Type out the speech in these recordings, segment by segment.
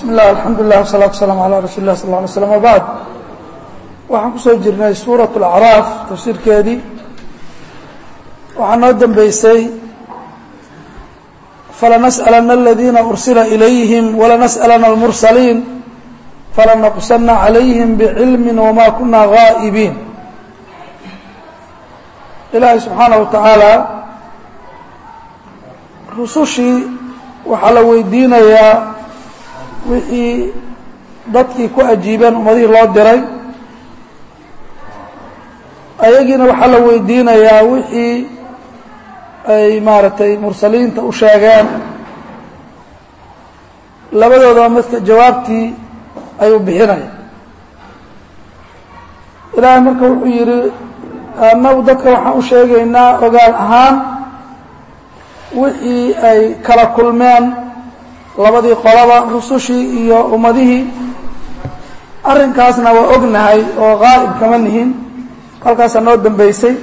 bismi illah alxamdulilah wasalatu wasalaamu calaa rasuuli lah sal lla alay slam wabacd waxaan kusoo jirnay suurat alacraaf tafsiirkeedii waxaa noo dambeysay falanas'alana aladiina ursila ilayhim walanas'alana almursaliin falanaqusana calayhim bicilmi wama kuna gaa'ibiin ilaahay subxaana wa tacaala rusushii waxaa la weydiinayaa wixii dadkii ku ajiibeen ummadihii loo diray ayagiina waxaa la weydiinayaa wixii ay maaragtay mursaliinta u sheegeen labadoodaba midka jawaabtii ayuu bixinaya ilaahay marka wuxuu yidhi annagu dadka waxaan u sheegaynaa ogaan ahaan wixii ay kala kulmeen labadii qolaba rusushii iyo ummadihii arrinkaasna waa ognahay oo qaa'ib kama nihin halkaasaa noo dambeysay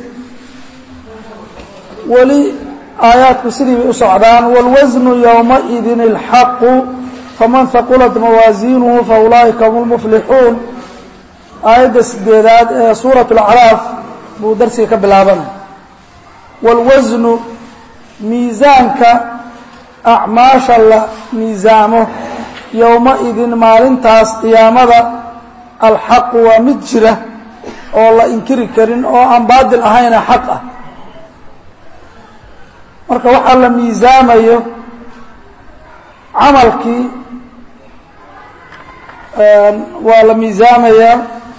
weli aayaadku sidii bay u socdaan wاlwasnu ywmaئidin اlxaqu faman haqulat mawaasiinuhu faulaa'ika hum lmuflixuun aayadda sideedaad ee suuraة اlacraaf buu darsiga ka bilaabanaya wاlwasnu miisaanka acmaasha la miisaamo yowma-idin maalintaas qiyaamada alxaqu waa mid jira oo la inkiri karin oo aan baadil ahayna xaq ah marka waxaa la miisaamayo camalkii waa la miisaamayaa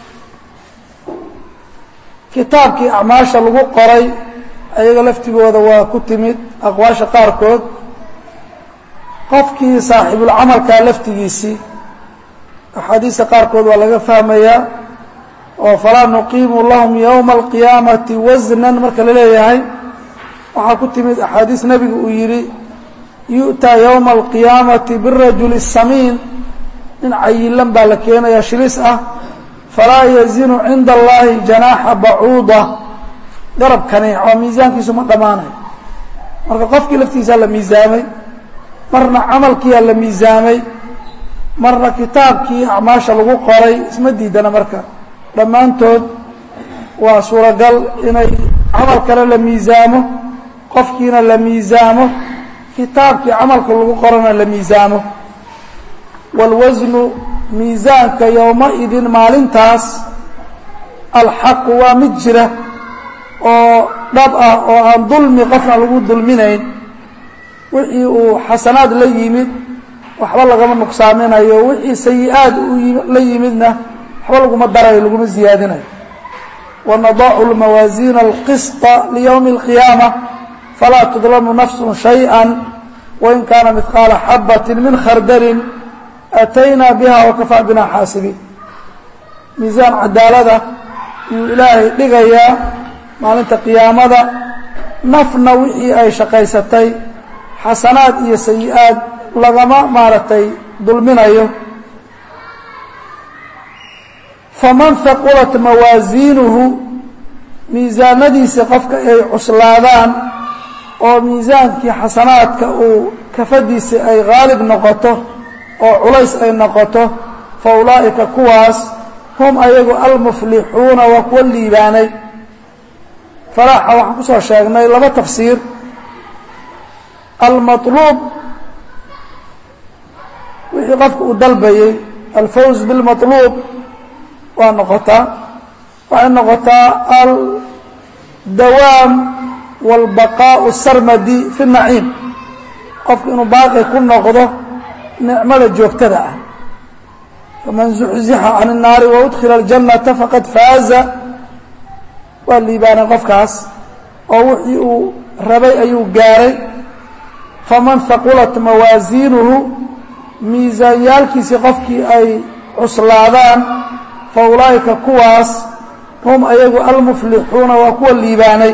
kitaabkii acmaasha lagu qoray ayaga laftigooda waa ku timid aqwaasha qaarkood qofkii saaxibulcamalkaa laftigiisii axaadiista qaarkood waa laga fahmayaa oo falaa nuqiimu lahum yowma alqiyaamati wasnan marka la leeyahay waxaa ku timid axaadiis nebigu uu yidhi yu'taa yowma alqiyaamati birajuli samiin nin cayilan baa la keenayaa shilis ah falaa yazinu cinda allahi janaaxa bacuuda garab kaniic oo miisaankiisu ma dhammaanayo marka qofkii laftiisaa la miisaamay marna camalkiiaa la miisaamay marna kitaabkii acmaasha lagu qoray isma diidana marka dhammaantood waa suuragal inay camal kale la miisaamo qofkiina la miisaamo kitaabkii camalka lagu qorana la miisaamo wاlwasnu miisaanka yowma-idin maalintaas alxaqu waa mid jira oo dhab ah oo aan dulmi qofna lagu dulminayn wixii uu xasanaad la yimid waxba lagama nuqsaaminayo wixii sayi-aad la yimidna waxba laguma darayo laguma ziyaadinayo wanadacu lmawaasiina alqisطa liyowmi اlqiyaama falaa tudlamu nafsu shayئa wain kaana midqaala xabati min khardalin ataynaa biha wakafaa bina xaasibiin miisaan cadaalada yuu ilaahay dhigayaa maalinta qiyaamada nafna wixii ay shaqaysatay xasanaad iyo sayi-aad lagama maaragtay dulminayo faman haqulat mawaasiinuhu miisaanadiisa qofka ay cuslaadaan oo miisaankii xasanaadka uu kafadiisa ay haalib noqoto oo culays ay noqoto fa ulaa'ika kuwaas hum ayagu almuflixuuna waa kuwa liibaanay falaaxa waxaan ku soo sheegnay laba tafsiir almaطluub wixii qofka uu dalbayey alfawz bilmaطluub waa noqotaa waxay noqotaa aldawaam wاlbaqaaءu sarmadi fi الnaciim qofka inuu baaqi ku noqdo nicmada joogtada ah faman zuxzixa can الnaari waudkila اljannata faqad faaza waa liibaanay qofkaas oo wixii uu rabay ayuu gaaray faman haqulat mawaasiinuhu miisaanyaalkiisii qofkii ay cuslaadaan fa ulaa'ika kuwaas hum ayagu almuflixuuna waa kuwa liibaanay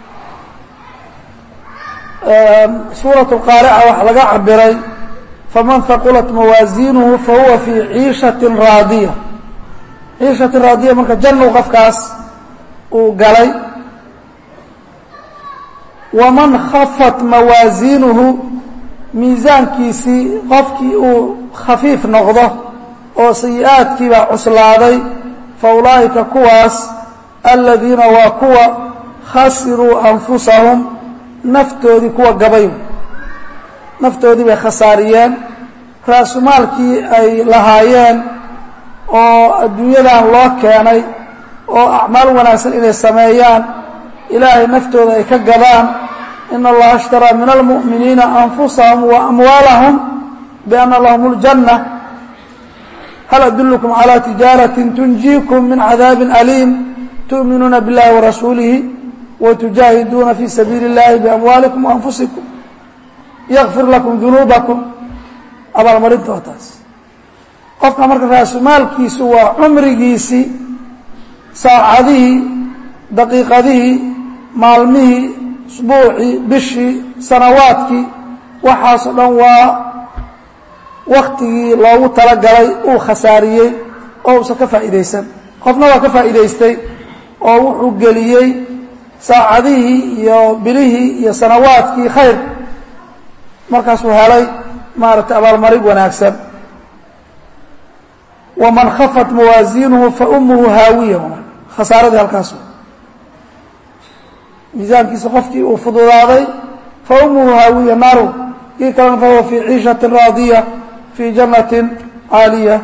suuraة اqaarica waxaa laga cabiray faman haqulat mawaasiinuhu fahuwa fii ciishaةi raadiya ciishati raadiya marka jannu qofkaas uu galay waman khafat mawaasiinuhu miisaankiisii qofkii uu khafiif noqdo oo sayi-aadkiibaa cuslaaday fa ulaa'ika kuwaas aladiina waa kuwa khasiruu anfusahum naftoodii kuwa gabay naftoodii bay khasaariyeen raasumaalkii ay lahaayeen oo adduunyadan loo keenay oo acmaal wanaagsan inay sameeyaan ilaahay naftooda ay ka gadaan in allaha ashtaraa min almu'miniina anfusahum wa amwaalahum bianna lahum اljanna hal adullukum calى tijaaratin tunjiikum min cadaabin aliim tu'minuuna biاllahi warasuulihi watujaahiduuna fii sabiili اllahi biamwaalikum waanfusikum yakfir lakum dunuubakum abaalmarinta waa taas qofka marka raasumaalkiisu waa cumrigiisii saacadihii daqiiqadihii maalmihii usbuucii bishii sanawaadkii waxaasoo dhan waa waktigii loogu talagalay uu khasaariyey oo uusan ka faa'iidaysan qofna waa ka faa'iidaystay oo wuxuu geliyey saacadihii iyo bilihii iyo sanawaadkii khayr markaasuu helay maaragtay abaalmarig wanaagsan waman khafat mawaasiinuhu fa umuhu haawiya khasaaradii halkaas miisaankiisa qofkii uu fududaaday fa umuhu haawiya naaru kii kalena fahuwa fii ciishatin raadiya fii jannatin caaliya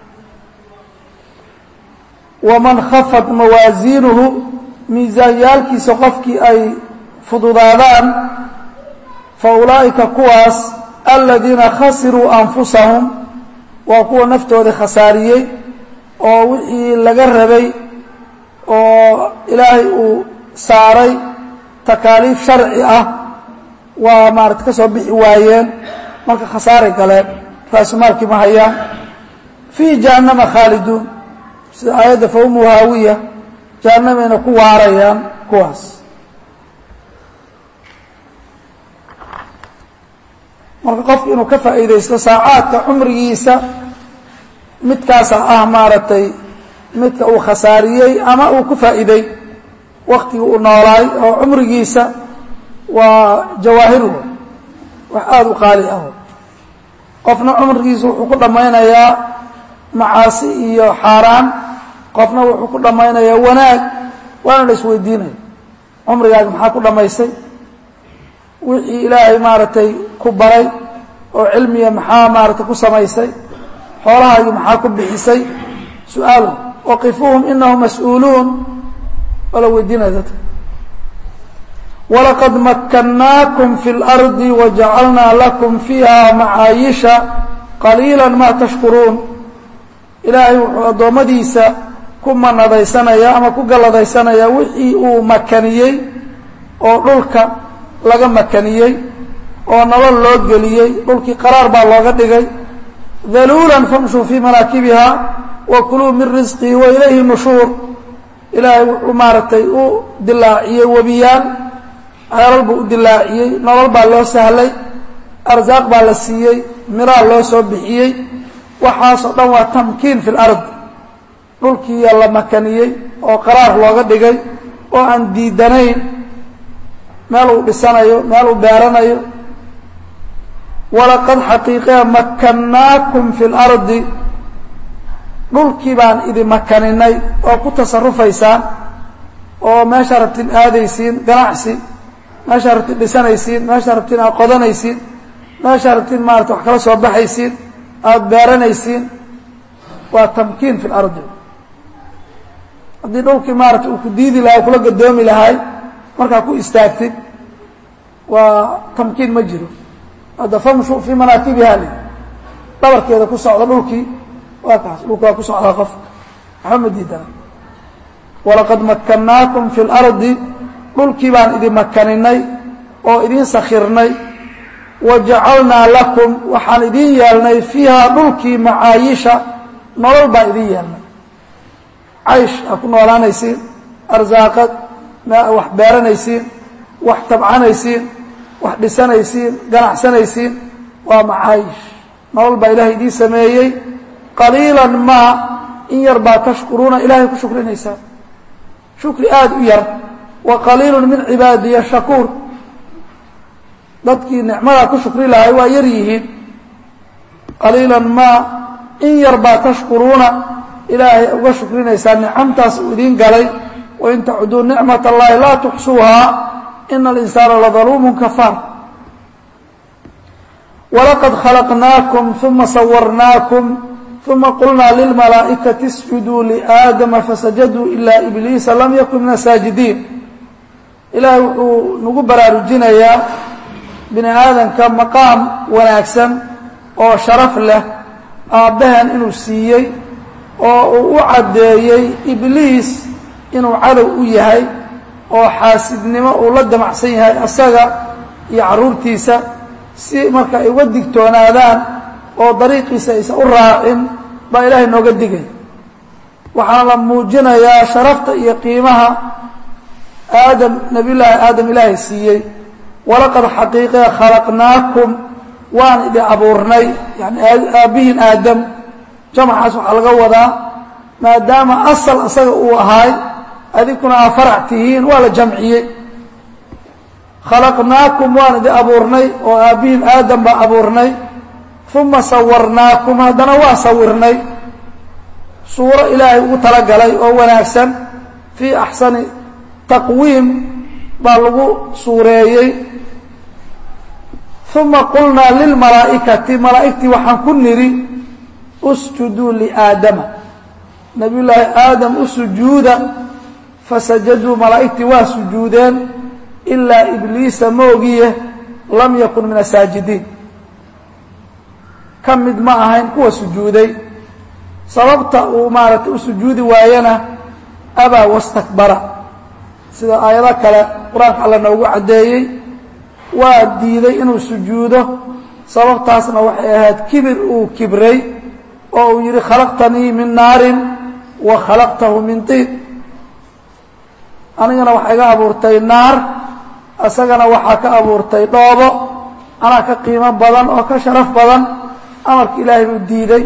waman khafat mawaasiinuhu miisaanyaalkiisa qofkii ay fududaadaan fa ulaa'ika kuwaas aladiina khasiruu anfusahum waa kuwa naftoodii khasaariyey oo wixii laga rabay oo ilaahay uu saaray takaaliif sharci ah waa maarata ka soo bixi waayeen marka khasaaray galeen raasumaalkii ma hayaan fii jahannama khaaliduun sida aayadda fawmu haawiya jahannamayna ku waarayaan kuwaas marka qofku inuu ka faa'iidaysto saacaadka cumrigiisa midkaasa ah maaragtay midka uu khasaariyey ama uu ku faa'iiday waktigii uu noolaay oo cumrigiisa waa jawaahiru wax aada u qaali ah qofna cumrigiisa wuxuu ku dhammaynayaa macaasi iyo xaaraan qofna wuxuu ku dhammaynayaa wanaag waana la isweydiinaya cumrigaaga maxaa ku dhammaysay wixii ilaahay maaragtay ku baray oo cilmiga maxaa maaragtay ku samaysay xoolahaagii maxaa ku bixisay su-aal waqifuuhum inahum mas-uuluun waa la weydiinaya dadka walaqad makkannaakum fi اlardi wajacalnaa lakum fiiha macaayisha qaliila ma tashkuruun ilaahay wuxuu addoommadiisa ku manadaysanaya ama ku galladaysanaya wixii uu makaniyey oo dhulka laga makaniyey oo nolol loo geliyey dhulkii qaraar baa looga dhigay daluulan famshuu fii manaakibiha wa kuluu min risqihi wa ilayhi nushuur ilaahay wuxuu maaragtay u dilaaciyey webiyaal ceelal buu u dilaaciyey nolol baa loo sahlay arsaaq baa la siiyey miraa loo soo bixiyey waxaasoo dhan waa tamkiin fi lard dhulkiiya la makaniyey oo qaraar looga dhigay oo aan diidanayn meel uu dhisanayo meel uu beeranayo walaqad xaqiiqee makkannaakum fi lardi dhulkii baan idin makaninay oo ku tasarufaysaan oo meeshaa rabtiin aadaysiin ganacsi meeshaa rabtiin dhisanaysiin meeshaa rabtiin aad qodanaysiin meeshaa rabtiin maarata wax kala soo baxaysiin aada beeranaysiin waa tamkiin fi lardi haddii dhulkii maarata uu ku diidi lahaa kula gadoomi lahay markaa ku istaagtid waa tamkiin ma jiro hadda famshu fii manaakibiha li dhabarkeeda ku socda dhulkii waa kaas dhulka waa ku socdaa qof waxba ma diidana walaqad makkannaakum fi lardi dhulkii baan idin makaninay oo idin sakhirnay wa jacalnaa lakum waxaan idin yeelnay fiihaa dhulkii macaayisha nolol baan idin yeelnay caysh aad ku noolaanaysiin arsaaqad wax beeranaysiin wax tabcanaysiin wax dhisanaysiin ganacsanaysiin waa macaayish nolol baa ilaahay idiin sameeyey qaliilan maa in yar baa tashkuruuna ilaahay ku shukrinaysaa shukri aada u yar wa qaliilun min cibaadiya shakuur dadkii nicmadaa ku shukri lahay waa yar yihiin qaliilan maa in yar baa tashkuruuna ilaahay uga shukrinaysaa nicamtaas uu idiin galay wain tacuduu nicmat allahi laa tuxsuuhaa ina alinsaana ladaluumun kafaar walaqad khalaqnaakum uma sawarnaakum uma qulnaa lilmalaa'ikati isjuduu liaadama fasajaduu ilaa ibliisa lam yakun min asaajidiin ilaahay wuxuu nagu baraarujinayaa bini aadamka maqaam wanaagsan oo sharaf leh aabbaheen inuu siiyey oo uu u caddeeyey ibliis inuu cadow u yahay oo xaasidnimo uu la damacsan yahay asaga iyo carruurtiisa si marka ay uga digtoonaadaan oo dariiqiisa aysan u raacin baa ilaahay nooga digay waxaana la muujinayaa sharafta iyo qiimaha aadam nabiyullaahi aadam ilaahay siiyey walaqad xaqiiqe khalaqnaakum waan idin abuurnay yani aabbihiin aadam jamacaas waxaa laga wadaa maadaama asal isaga uu ahaay adinkuna aa farac tihiin waa la jamciyey khalaqnaakum waan idin abuurnay oo aabbihiin aadam baa abuurnay uma sawarnaakum haddana waa sawirnay suuro ilaahay ugu talagalay oo wanaagsan fii axsani taqwiim baa lagu suureeyey uma qulnaa lilmalaa'ikati malaa'igtii waxaan ku nidhi usjuduu liaadama nabiyullaahi aadam u sujuuda fasajaduu malaa'igtii waa sujuudeen ilaa ibliisa moogiye lam yakun min asaajidiin ka mid ma ahayn kuwa sujuuday sababta uu maaragtay u sujuudi waayana abaa wastakbara sida aayado kale qur-aanka alla noogu caddeeyey waa diiday inuu sujuudo sababtaasna waxay ahayd kibir uu kibray oo uu yidhi khalaqtanii min naarin wa khalaqtahu min tiid anigana waxaa iga abuurtay naar isagana waxaa ka abuurtay dhoobo anaa ka qiimo badan oo ka sharaf badan amarka ilaahay buu diiday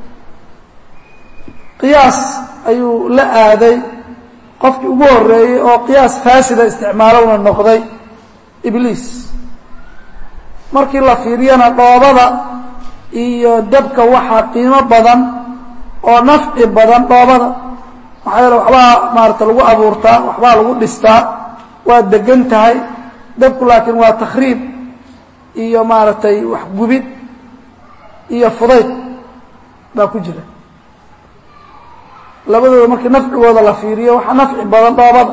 qiyaas ayuu la aaday qofkii ugu horreeyey oo qiyaas faasida isticmaalowna noqday ibliis markii la fiiriyana dhoobada iyo dabka waxaa qiimo badan oo nafci badan dhoobada maxaa yeele waxbaa maarata lagu abuurtaa waxbaa lagu dhistaa waa degan tahay dabku laakiin waa takhriib iyo maaragtay waxgubid iyo fudayd baa ku jira labadooda markii nafcigooda la fiiriyo waxaa nafci badan dhoobada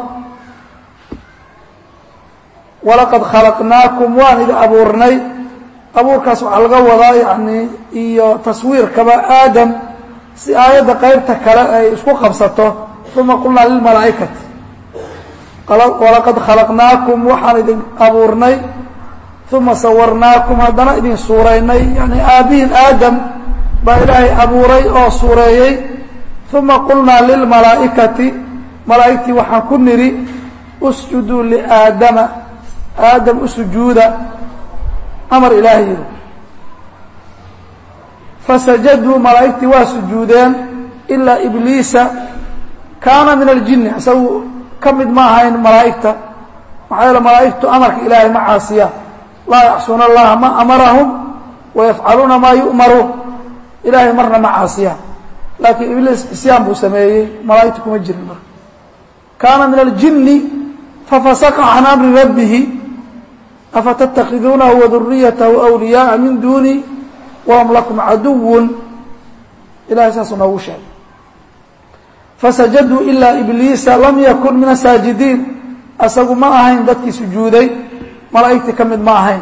walaqad khalaqnaakum waan idin abuurnay abuurkaas waxaa laga wadaa yacni iyo taswiirkaba aadam si aayadda qaybta kale ay isku qabsato uma qulnaa lilmalaa'ikati walaqad khalaqnaakum waxaan idin abuurnay uma sawarnaakum haddana idin suuraynay yani aabbihiin aadam baa ilaahay abuuray oo suureeyey uma qulnaa lilmalaa'ikati malaa'igtii waxaan ku nidhi usjuduu liaadama aadam u sujuuda amar ilaahay yidhi fasajaduu malaa'igtii waa sujuudeen ilaa ibliisa kaana min aljinni isagu ka mid ma ahayn malaa'igta maxaa yeele malaa'igtu amarka ilaahay ma caasiyaan laa yacsuuna allaha ma amarahum wayafcaluuna maa yu'maruun ilaahay marna ma caasiyaan laakiin ibliis isyaan buu sameeyey malaa'igta kuma jirin marka kaana min aljinni fafasaqa can amri rabbihi afatattakhiduunahu waduriyatahu awliyaaa min duuni wahum lakum caduwun ilahay saasuu noogu sheegay fasajaduu ilaa ibliisa lam yakun min asaajidiin asagu ma ahayn dadkii sujuuday malaa'igtii ka mid ma ahayn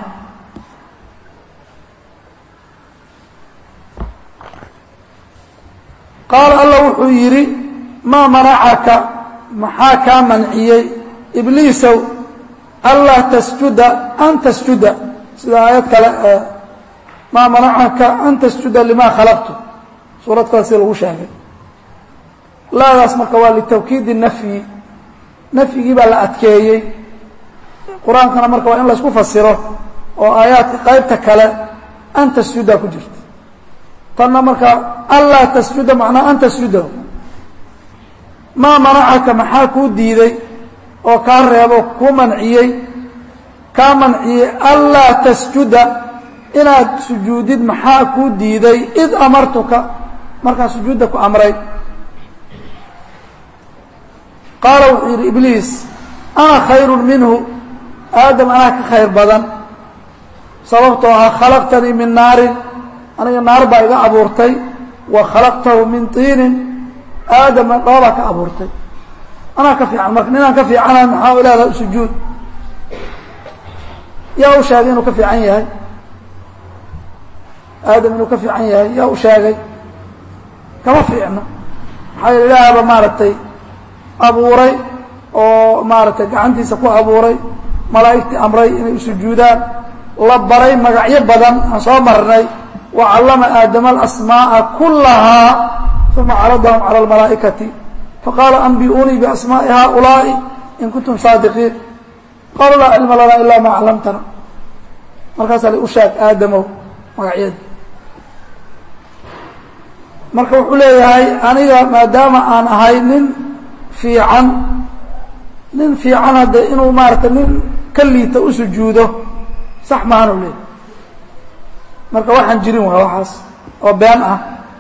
qaala alla wuxuu yidhi maa manacaka maxaa kaa manciyey ibliisow anlaa tasjuda an tasjuda sida aayad kale ee maa manacaka an tasjuda limaa khalaqtu suurad kale sida lagu sheegay laadaas marka waa litawkiidi nafyi nafyigii baa la adkeeyey qur-aankana marka waa in laysku fasiro oo aayaadka qaybta kale an tasjuda ku jirta tanna marka anlaa tasjuda macnaa an tasjuda maa manacaka maxaa kuu diiday oo kaa reebo kuu manciyey kaa manciyey anlaa tasjuda inaad sujuudid maxaa kuu diiday id amartuka markaan sujuudda ku amray qaala wuxuu yidhi ibliis ana khayru minhu aadam anaa ka khayr badan sababtoo ah khalaqtanii min naarin aniga naar baa iga abuurtay wa khalaqtahu min tiinin aadama dhoobaa ka abuurtay anaa ka fiican marka ninaan ka fiicanahay maxaa u leedahay sujuud yaa u sheegay inuu ka fiican yahay aadam inuu ka fiican yahay yaa u sheegay kama fiicno maxaa yeele ilaahaba maaragtay abuuray oo maaragtay gacantiisa ku abuuray malaa'igtii amray inay usujuudaan la baray magacyo badan aan soo marnay wa callama aadama alasmaa'a kullahaa uma caradahum cala almalaa'ikati faqaala anbi'uunii biasmaa'i haaulaa'i in kuntum saadiqiin qaaluu laa cilma lanaa ilaa maa callamtana markaasaa la u sheeg aadamow magacyada marka wuxuu leeyahay aniga maadaama aan ahay nin fiican nin fiican hadde inuu maarata nin ka liita u sujuudo sax maanu leeyahy marka waxaan jirin waa waxaas oo been ah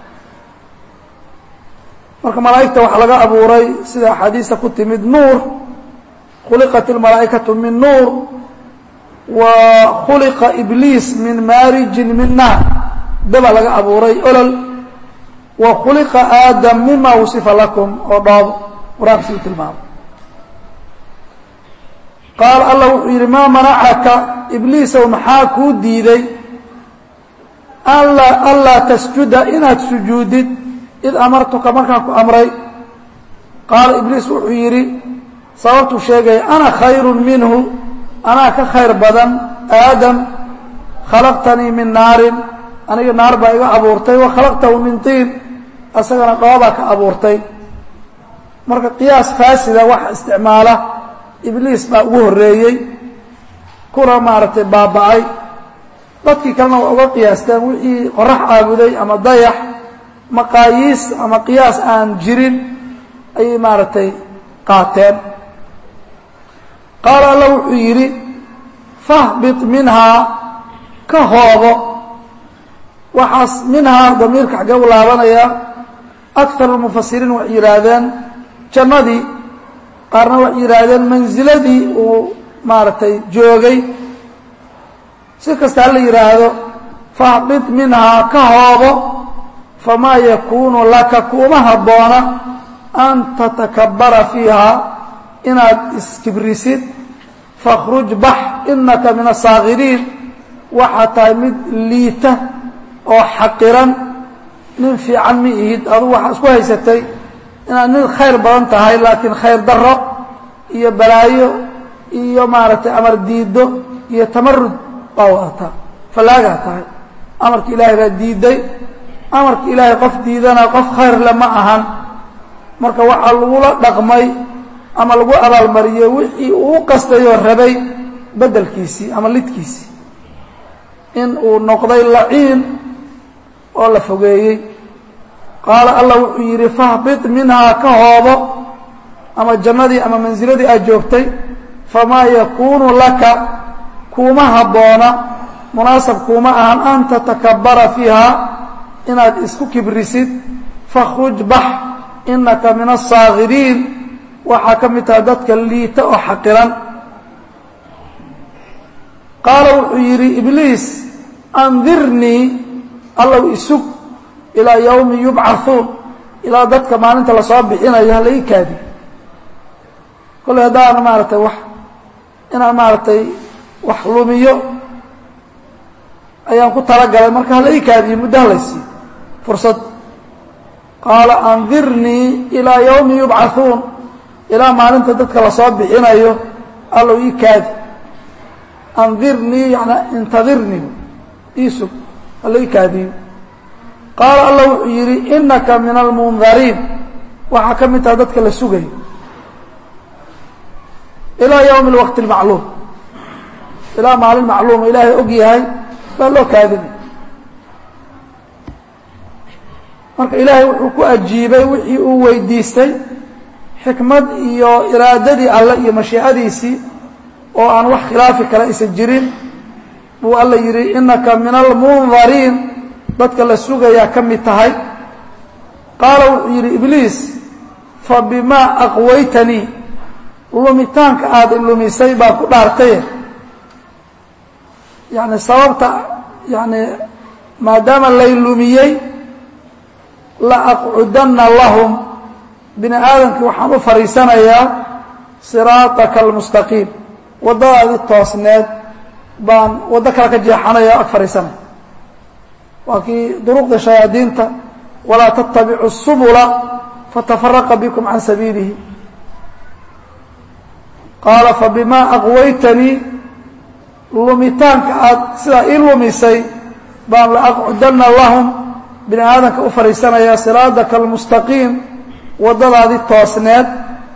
marka malaa'igta waxaa laga abuuray sida axaadiista ku timid nuur khuliqat ilmalaa'ikatu min nuur wa khuliqa ibliis min maarijin min naar daba laga abuuray olol wa khuliqa aadam mima wasifa lakum oo dhoobo qur-aanka siu tilmaamo qaala allah wuxuu yidhi maa manacaka ibliisow maxaa kuu diiday anla anlaa tasjuda inaad sujuudid id amartuka markaan ku amray qaala ibliis wuxuu yidhi sababtuu sheegaya ana khayru minhu anaa ka khayr badan aadam khalaqtanii min naarin aniga naar baa iga abuurtay wa khalaqtahu min tiin asagana dhoobaa ka abuurtay marka qiyaas faasida waxa isticmaala ibliis baa ugu horreeyey kuna maaragtay baaba'ay dadkii kalena waa uga qiyaasteen wixii qorax caabuday ama dayax maqaayiis ama qiyaas aan jirin ayay maaragtay qaateen qaala alla wuxuu yidhi fahbit minhaa ka hoobo waxaas minhaa damiirka xaggee u laabanaya akar mufasiriin waxay yidhaahdeen jannadii qaarna waxay yidhaahdeen mansiladii uu maaragtay joogay si kasta hala yidhaahdo fahbit minhaa ka hoobo famaa yakuunu laka kuuma habboona an tatakabara fiiha inaad iskibrisid fakhruj bax inaka min asaakiriin waxaa tahay mid liita oo xaqiran nin fiican ma ihid adugu waxaa isku haysatay inaad nin khayr badan tahay laakiin khayr daro iyo balaayo iyo maaragtay amar diido iyo tamarud baa wadataa fallaagaa tahay amarka ilaahay baa diiday amarka ilaahay qof diidana qof khayr le ma ahan marka waxaa lagula dhaqmay ama lagu abaalmariyey wixii uu qastayoo rabay beddelkiisii ama lidkiisii in uu noqday laciin oo la fogeeyey qaala allah wuxuu yidhi fahbit minhaa ka hoobo ama jannadii ama mansiladii aad joogtay famaa yakuunu laka kuuma habboona munaasab kuuma ahan an tatakabara fiiha inaad isku kibrisid fakhruj bax inaka min aلsaakiriin waxaa ka mid taha dadka liita oo xaqiran qaala wuxuu yidhi ibliis andirnii allow isug ilaa yowmi yubcathuun ilaa dadka maalinta lasoo bixinayo hala ii kaadi kolley haddaan maaragtay wax inaan maaragtay wax lumiyo ayaan ku talagalay marka hala ii kaadiyo muddo halaysiiyo fursad qaala andirnii ilaa yowmi yubcathuun ilaa maalinta dadka lasoo bixinayo allow ii kaadi andirnii yana intadirnii ii sug hala ii kaadiyo qaala allah wuxuu yidhi inaka min almundariin waxaa ka mid taha dadka la sugayo ilaa yowmi اlwaqti اlmacluum ilaa maalin macluuma ilaahay og yahay baa loo kaadinay marka ilaahay wuxuu ku ajiibay wixii uu weydiistay xikmad iyo iraadadii alle iyo mashiicadiisii oo aan wax khilaafi kale aysan jirin buu alla yidhi innaka min almundariin dadka la sugayaa ka mid tahay qaala wuxuu yidhi ibliis fa bimaa aqwaytanii lumitaanka aada lumisay baa ku dhaartaye yani sababta yani maadaama lay lumiyey la aqcudanna lahum bini aadamkii waxaan u fadhiisanayaa siraataka almustaqiim waddadaadii toosneed baan waddo kale ka jeexanaya ag fadhiisanaya waa kii duruqda shayaadiinta walaa tattabicu subula fatafaraqa bikum can sabiilihi qaala fabimaa aqwaytanii lumitaanka aada sidaa ii lumisay baan la aqcudanna lahum bini aadamka u fadhiisanayaa siraadaka almustaqiim waddadaadii toosneed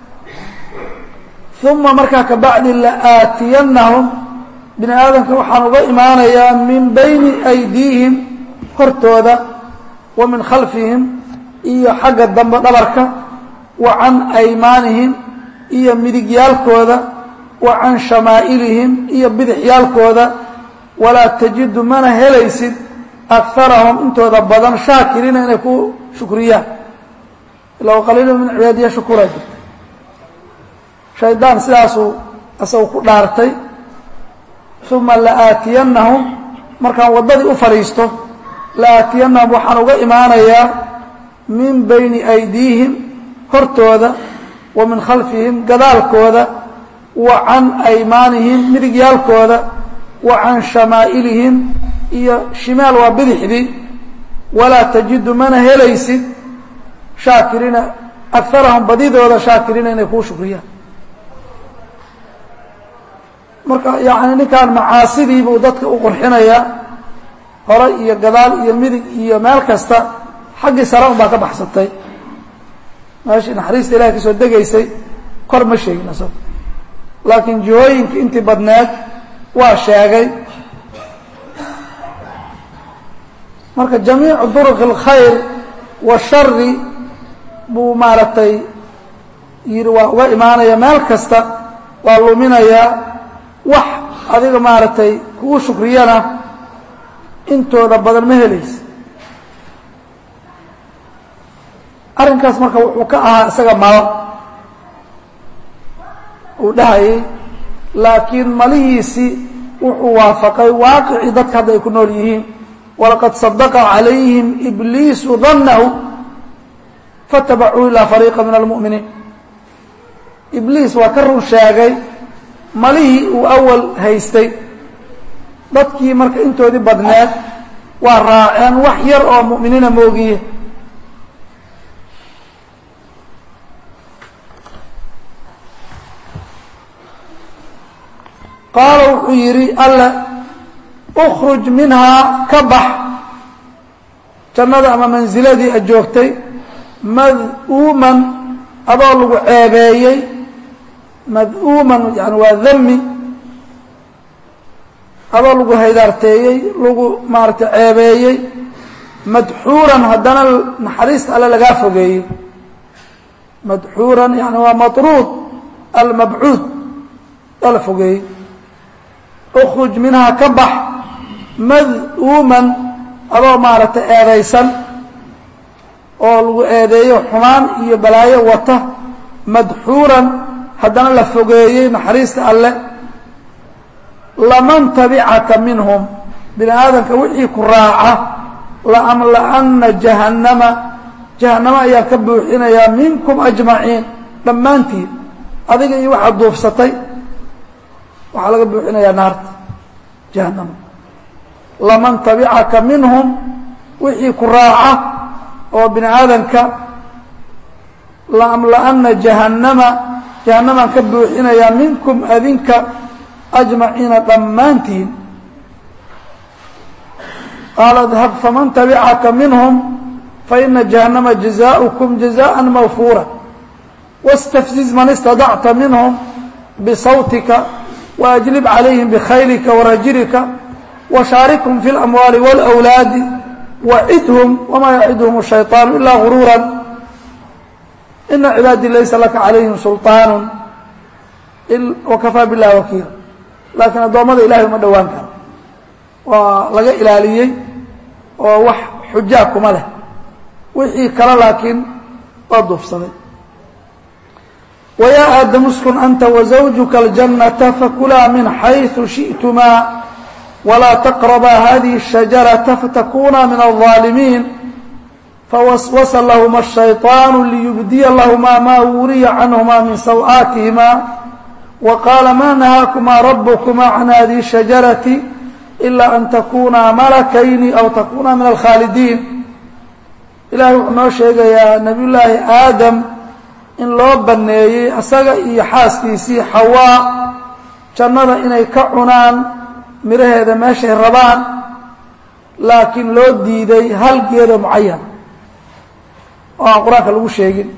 uma markaa ka bacdi la aatiyannahum bini aadamka waxaan uga imaanayaa min bayni aydiihim hortooda wa min khalfihim iyo xagga dambe dhabarka wa can aymaanihim iyo midigyaalkooda wa can shamaa'ilihim iyo bidixyaalkooda walaa tajidu mana helaysid akarahum intooda badan shaakiriina inay ku shukriyaan ila qaliilu min cibaadiya shukura jirta shaydaan sidaasuu isagu ku dhaartay uma laaatiyannahum markaan waddadii u fadhiisto laaatiyannahum waxaan uga imaanayaa min bayni aydiihim hortooda wa min khalfihim gadaalkooda wa can aymaanihim midigyaalkooda wa can shamaa'ilihim iyo shimaal waa bidixdii walaa tajidu mana helaysid shaakiriina akarahum badidooda shaakiriina inay kuu shukriyaan marka yani ninkaan macaasidii buu dadka u qurxinayaa hore iyo gadaal iyo midig iyo meel kasta xaggii sare un baa ka baxsatay meeshii naxariista ilahay ka soo degaysay kor ma sheegin isago laakiin jihooyinkii intii badneed waa sheegay marka jamiicu duruq اlkhayr washari buu maaragtay yidhi waa uga imaanaya meel kasta waa luminayaa wax adiga maaragtay kugu shukriyana intooda badan ma helaysa arrinkaas marka wuxuu ka ahaa isaga malo uu dhahayay laakiin malihiisii wuxuu waafaqay waaqicii dadka hadda ay ku nool yihiin walaqad sadaqa calayhim ibliisu dannahu fatabacuu ilaa fariiqa min almu'miniin ibliis waa ka run sheegay malihii uu awal haystay dadkii marka intoodii badneed waa raaceen wax yar oo mu'miniina moogiye qaala wuxuu yidhi alle ukhruj minhaa ka bax jannada ama mansiladii a joogtay mad'uuman adoo lagu ceebeeyey mad'uuman yani waa dami adoo lagu haydaarteeyey lagu maaragtay ceebeeyey madxuuran haddana naxariista alle lagaa fogeeyey madxuuran yani waa matruud almabcuud aa la fogeeyey ukhruj minhaa ka bax mad'uuman adoo maaragtay eedaysan oo lagu eedeeyo xumaan iyo balaayo wata madxuuran haddana la fogeeyey naxariista alle laman tabicaka minhum bini aadamka wixii ku raaca laamla'ana jahannama jahannamo ayaan ka buuxinayaa minkum ajmaciin dhammaantiin adiga iyo waxaad duufsatay waxaa laga buuxinayaa naarta jahannama laman tabicaka minhum wixii ku raaca oo bini aadamka laamla'ana jahannama jahannamaan ka buuxinayaa minkum adinka ajmaciina dhammaantiin qaala idhab faman tabicaka minhum faina jahannama jazaؤukum jazaءa mawfuura wاstafziz man istadacta minhum bisawtika waajlib calayhim bkhaylika warajilika washaarikhum fi اlamwaali wاlأwlaadi wacidhum wama yacidhum الshayطaan ila guruura ina cibaadii laysa laka calayhim sulطaan wakafaa biاllahi wakiila laakiin addoommada ilahay uma dhowaan karo waa laga ilaaliyey oo wax xujaa kuma leh wixii kale laakiin waa duufsaday ويا aadam اskن أnta وزوجka الجنة fakula min xayثu شhiئتma وlaa تqربا hذiه الشhaجaرة faتkuna min الظاalمين فوسوس لهma الشhيطاaن ليبديa لهma ma wuriya canهma min سوآaتihma وqاala ma نahاakma رbكma عن hذiه الشhaجaرة إlا أn تkuna ملكayni أو تkuna min الkhاalدين ilahay wuxuu noo sheegayaa نabiy llaahi aadam in loo banneeyey asaga iyo xaaskiisii xawaa jannada inay ka cunaan midhaheeda meeshay rabaan laakiin loo diiday hal geedo mucayan oo aan qur-aanka lagu sheegin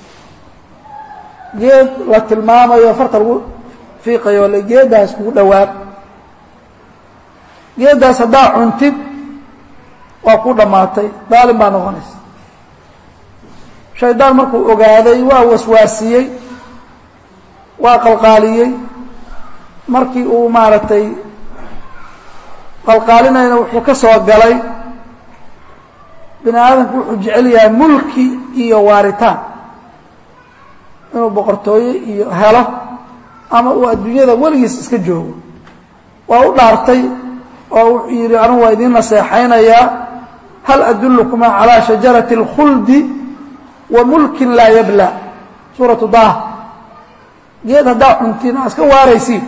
geed la tilmaamayo farta lagu fiiqayo le geeddaas kugu dhowaad geeddaas haddaa cuntid waa ku dhammaatay daalin baa noqonaysa shaydaan markuu ogaaday waa waswaasiyey waa qalqaaliyey markii uu maaragtay qalqaalinayna wuxuu ka soo galay bini aadamku wuxuu jecel yahay mulki iyo waaritaan inuu boqortooye iyo helo ama uu adduunyada weligiis iska joogo waa u dhaartay oo wuxuu yidhi anugu waa idiin naseexaynayaa hal adulukuma calaa shajarati اlkhuldi wa mulkin laa yabla suuratu dah geed haddaa cuntiin aa iska waaraysiin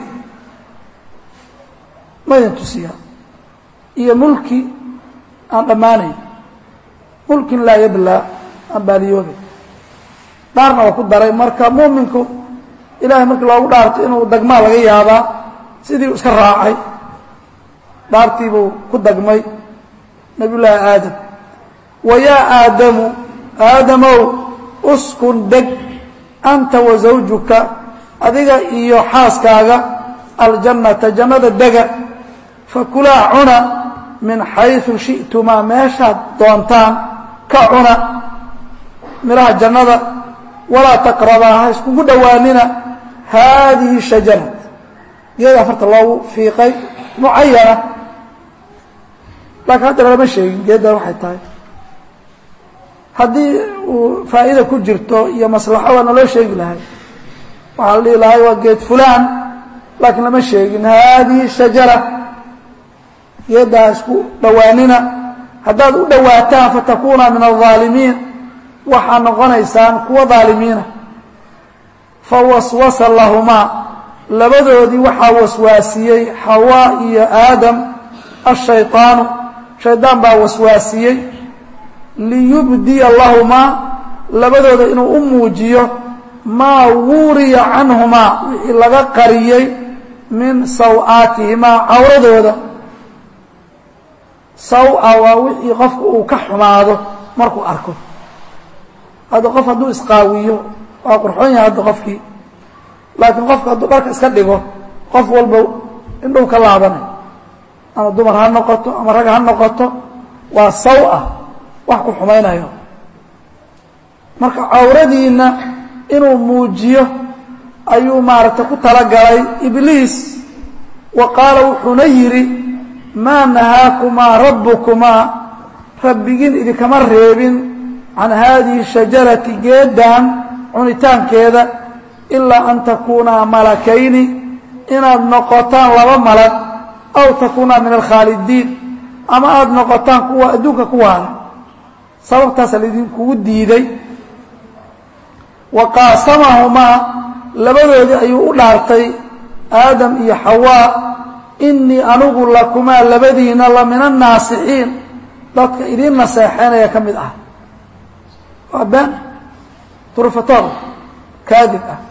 ma idin tusiyaa iyo mulki aan dhammaanayn mulkin laa yabla aan baadiyoobay dhaarna waa ku daray marka muuminku ilahay markii loogu dhaarto inuu dagmaa laga yaabaa sidii u iska raacay dhaartii buu ku dagmay nabiy llaahi aadam wa yaa aadamu aadamow uskun deg anta wa zawjuka adiga iyo xaaskaaga aljannata jannada dega fakulaa cuna min xayثu shiئtumaa meeshaad doontaan ka cuna midhaha jannada walaa taqrabaa ha iskugu dhowaanina haadihi shajarad geeda afarta loogu fiiqay mucayana laakiin hadda lagama sheegin geeddan waxay tahay haddii uu faa'iida ku jirto iyo maslaxo waa naloo sheegi lahay waxaa la dhihi lahay waa geed fulaan laakiin lama sheegin haadihi shajara geeddaa isku dhowaanina haddaad u dhowaataan fatakuna min الظaalimiin waxaa noqonaysaan kuwa dhaalimiina fawaswasa lahumaa labadoodii waxaa waswaasiyey xawaa iyo aadam الshayطaanu shaydaan baa waswaasiyey liyubdiya lahumaa labadooda inuu u muujiyo maa wuriya canhumaa wixii laga qariyey min saw-aatihimaa cawradooda saw-a waa wixii qofku uu ka xumaado markuu arko hadda qof hadduu isqaawiyo waa qurxoon yahay hadda qofkii laakiin qofku hadduu dharka iska dhigo qof walba indhow ka laabanay ama dumar ha noqoto ama rag ha noqoto waa saw-a wax ku xumaynayo marka cawradiinna inuu muujiyo ayuu maaragtay ku talagalay ibliis wa qaala wuxuuna yidhi maa nahaakumaa rabbukumaa rabbigiin idinkama reebin can haadihi shajarati geeddan cunitaankeeda ilaa an takuunaa malakayni inaad noqotaan laba malag aw takuunaa min alkhaalidiin ama aada noqotaan kuwa adduunka ku waala sababtaasa laydinkugu diiday wa qaasamahumaa labadoodii ayuu u dhaartay aadam iyo xawaa inii anigu lakumaa labadiina la min annaasixiin dadka idiin naseexeynaya ka mid ah waa been turfatoor kaadib ah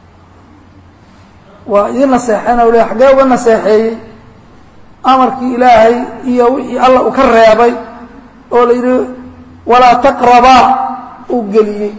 waa idiin naseexeynaya u le xaggee uga naseexeeyey amarkii ilaahay iyo wixii alla uu ka reebay oo la yidhi walaa taqrabaa uu geliyey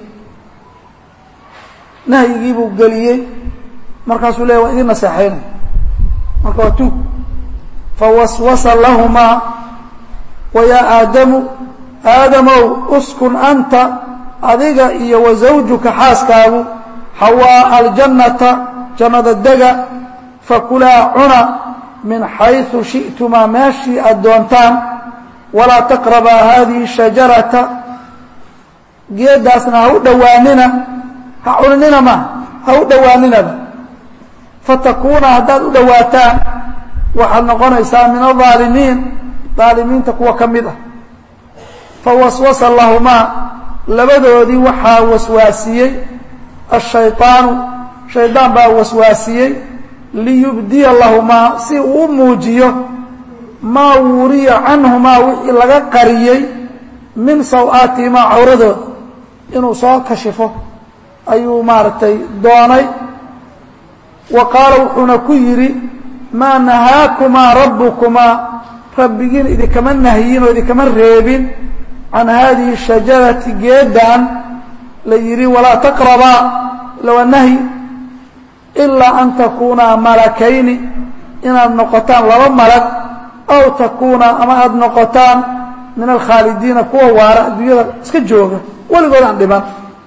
nahyigii buu geliyey markaasuu leeya waa idiin naseexeynay marka waa tuug fawaswasa lahumaa wa yaa aadamu aadamow uskun anta adiga iyo wa zawjuka xaaskaagu xawaa aljannata jannada dega fakulaa cuna min xayثu shiئtumaa meeshii aad doontaan walaa taqrabaa hadihi shajarata geedaasna ha u dhowaanina ha cuninina ma ha u dhowaaninaba fatakuuna haddaad u dhowaataan waxaad noqonaysaa min aلظaalimiin aalimiinta kuwa ka mid ah fawaswasa lahumaa labadoodii waxaa waswaasiyey الشhayطaanu shaydaan baa waswaasiyey liyubdiya lahumaa si uu u muujiyo maa wuriya canhumaa wixii laga qariyey min saw-aatihimaa cawradooda inuu soo kashifo ayuu maaragtay doonay wa qaala wuxuuna ku yidhi maa nahaakumaa rabbukumaa rabbigiin idinkama nahyin oo idinkama reebin can haadihi shajarati geedan la yidhi walaa taqrabaa lawa nahyi ilaa an takuunaa malakayni inaad noqotaan laba malag aw takuunaa ama aada noqotaan min alkhaalidiina kuwa waara adduunyada iska jooga weligood aan dhiman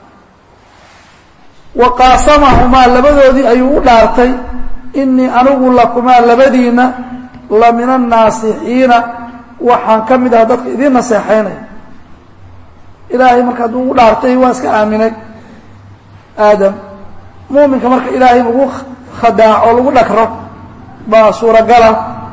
wa qaasamahumaa labadoodii ayuu u dhaartay inii anigu lakumaa labadiina la min annaasixiina waxaan ka mid aha dadka idiin naseexaynaya ilaahay marka hadduu u dhaartay waa iska aaminay aadam muuminka marka ilaahay in lagu khadaaco lagu dhakro baa suuragala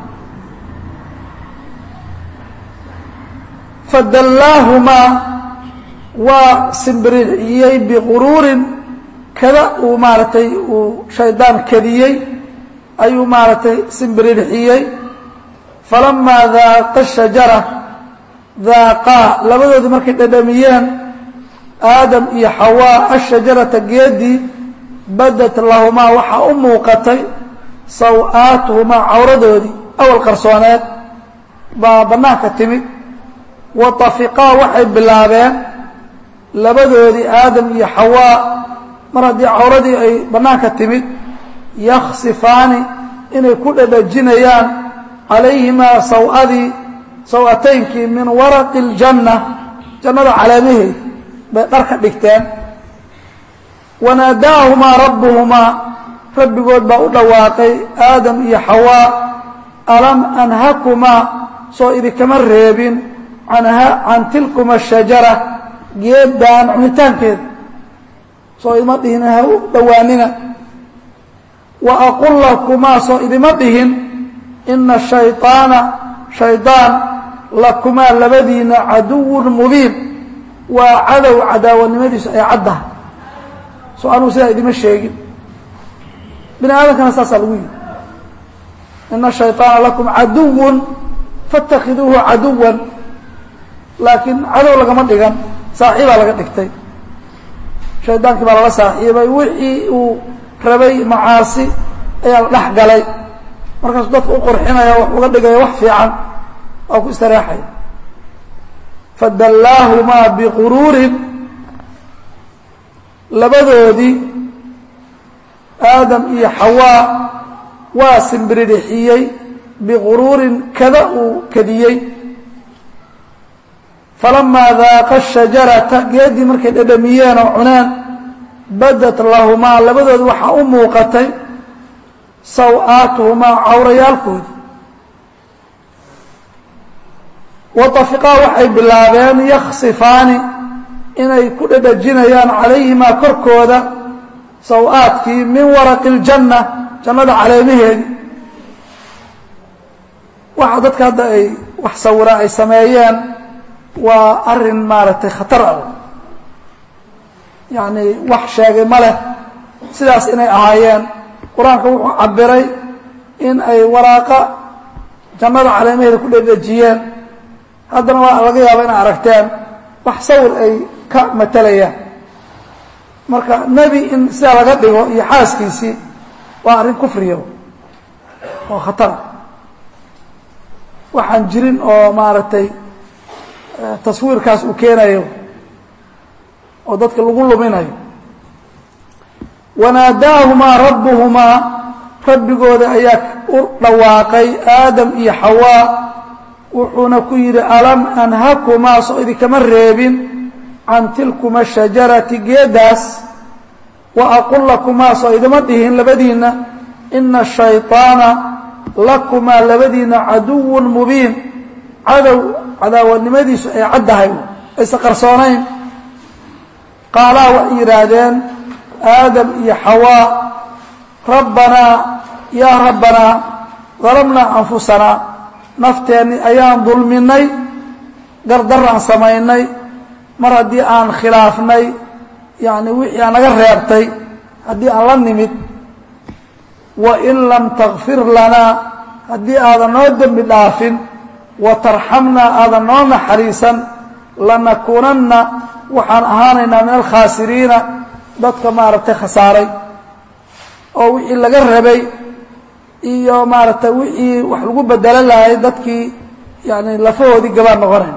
fadallaahumaa waa simbirixiyey biquruurin kada uu maaragtay uu shaydaan kadiyey ayuu maaragtay simbirixiyey falamaa daaqa shajara daaqaa labadoodii markay dhadhamiyeen aadam iyo xawaa ashajarata geedii badat lahumaa waxaa u muuqatay saw-aatuhumaa cawradoodii awal qarsooneed baa bannaanka timid wa tafiqaa waxay bilaabeen labadoodii aadam iyo xawaa mar haddii cawradii ay bannaanka timid yaksifaani inay ku dhadhajinayaan calayhimaa saw-adii saw-ataynkii min waraqi اljanna jannada caleemaheed bay dharka dhigteen wanaadaahumaa rabbuhumaa rabbigood baa u dhawaaqay aadam iyo xawaa alam anhakumaa soo idinkama reebin can tilkuma shajara geeddaan cunitaankeeda soo idima dhihin ha u dhowaanina wa aqul lakumaa soo idima dhihin ina shayطaana shaydaan lakumaa labadiina caduwun mubiin waa cadow cadaawanimadiisu ay caddahay soo anugu sidaa idima sheegin bini aadamkana saasaa lagu yidhi ina shayطaana lakum caduwun faاtakiduuhu caduwan laakiin cadow lagama dhigan saaxiibaa laga dhigtay shaydaankii baa lala saaxiibay wixii uu rabay macaasi ayaa la dhex galay markaasuu dadka u qurxinaya wax uga dhigaya wax fiican waa ku istareexaya fadallaahumaa biquruurin labadoodii aadam iyo xawaa waa simbiridhixiyey biquruurin kada uu kadiyey falamaa daaqa shajarata geeddii markay dhadhamiyeen oo cuneen badat lahumaa labadooda waxaa u muuqatay saw-aatuhumaa cawrayaalkoodii watafiqaa waxay bilaabeen yaksifaani inay ku dhadhajinayaan calayhimaa korkooda saw-aadkii min waraqi اljanna jannada caleemaheedii waxa dadka hadda ay wax sawiraan ay sameeyeen waa arin maaragtay khatar ah yacni wax sheegay ma leh sidaas inay ahaayeen qur-aanka wuxuu cabiray in ay waraaqa jannada caleemaheeda ku dhedhejiyeen haddana waa laga yaaba inay aragteen wax sawir ay ka matalayaan marka nebi in sidaa laga dhigo iyo xaaskiisii waa arrin kufriya oo khatara waxaan jirin oo maaragtay taswiirkaas uu keenayo oo dadka lagu luminayo wanaadaahumaa rabbuhumaa rabbigooda ayaa u dhawaaqay aadam iyo xawaa wuxuuna ku yidhi alam anhakumaa soo idinkama reebin can tilkuma shajarati geeddaas wa aqul lakumaa soo idima dhihin labadiinna ina shayطaana lakumaa labadiina caduwun mubiin cadow cadaawadnimadiisu ay caddahay aysa qarsoonayn qaalaa waxay yidhaahdeen aadam iyo xawaa rabbanaa yaa rabbanaa dalamnaa anfusanaa nafteenni ayaan dulminay gardaraan samaynay mar haddii aan khilaafnay yacni wixii aan naga reebtay haddii aan la nimid wain lam takfir lanaa haddii aadan noo dembi dhaafin wa tarxamnaa aadan noo naxariisan lanakuunanna waxaan ahaanaynaa min alkhaasiriina dadka maaragtay khasaaray oo wixii laga rabay iyo maaragtay wixii wax lagu bedelo lahay dadkii yani lafahoodii gabaan noqonayn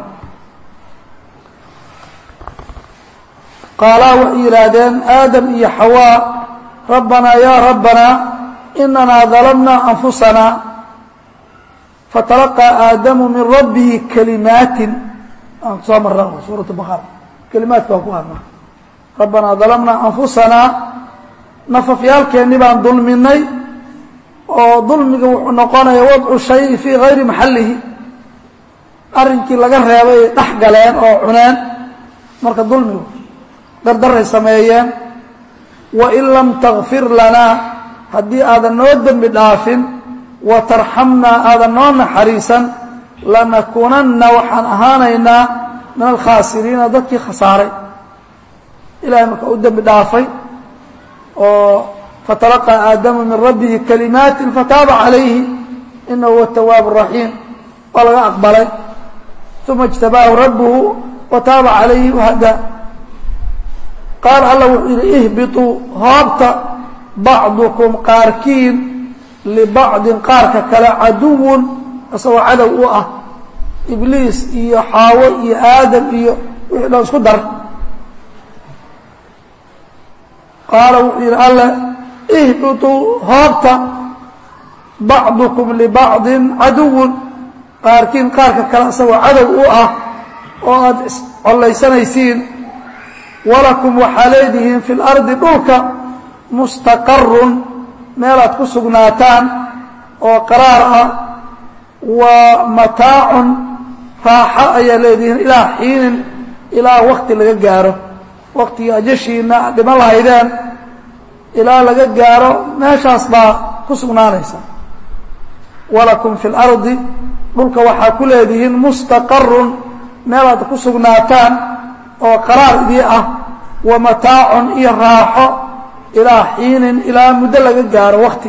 qaalaa waxay yidhaahdeen aadam iyo xawaa rabbanaa yaa rabbanaa inanaa dalamnaa anfusanaa fatalaqaa aadamu min rabbihi kalimaatin aan kusoo marna suurat baqara kalimaadka waan ku hadnaa rabbanaa dalamnaa anfusanaa nafafyaalkeennii baan dulminay oo dulmiga wuxuu noqonaya wadcu shayi fii gayri maxallihi arrinkii laga reebay ay dhex galeen oo cuneen marka dulmigu dardaray sameeyeen wain lam takfir lanaa haddii aadan noo dembi dhaafin wa tarxamnaa aadan noo naxariisan lanakuunanna waxaan ahaanaynaa min alkhaasiriina dadkii khasaaray ilahay marka u dembi dhaafay oo fatalaqaa aadamu min rabbihi kalimaatin fataaba calayhi inahu huwa tawaab raxiim waa laga aqbalay uma اjtabaahu rabbuhu wataaba calayhi wahada qaal alla wuxuu yidhi ihbiطuu hoobta bacdukum qaarkiin libacdin qaarka kale caduwun isagoo cadow u ah ibliis iyo xaawo iyo aadam iyo wixii dhan isku dar qaala wuxuu yidhi alle ihbiطuu hoobta bacdukum libacdin caduwun qaarkiin qaarka kale isagoo cadow u ah oo aada iscollaysanaysiin walakum waxaa leedihiin fi lardi dhulka mustaqarun meelaad ku sugnaataan oo qaraar ah wa mataacun raaxo ayaa leedihiin ilaa xiinin ilaa wakti laga gaaro waktigii ajashiina aad dhiman lahaydeen ilaa laga gaaro meeshaas baa ku sugnaanaysa walakum fi lardi dhulka waxaa ku leedihiin mustaqarun meelaad ku sugnaataan oo qaraar idii ah wa mataacun iyo raaxo ilaa xiinin ilaa muddo laga gaaro wakti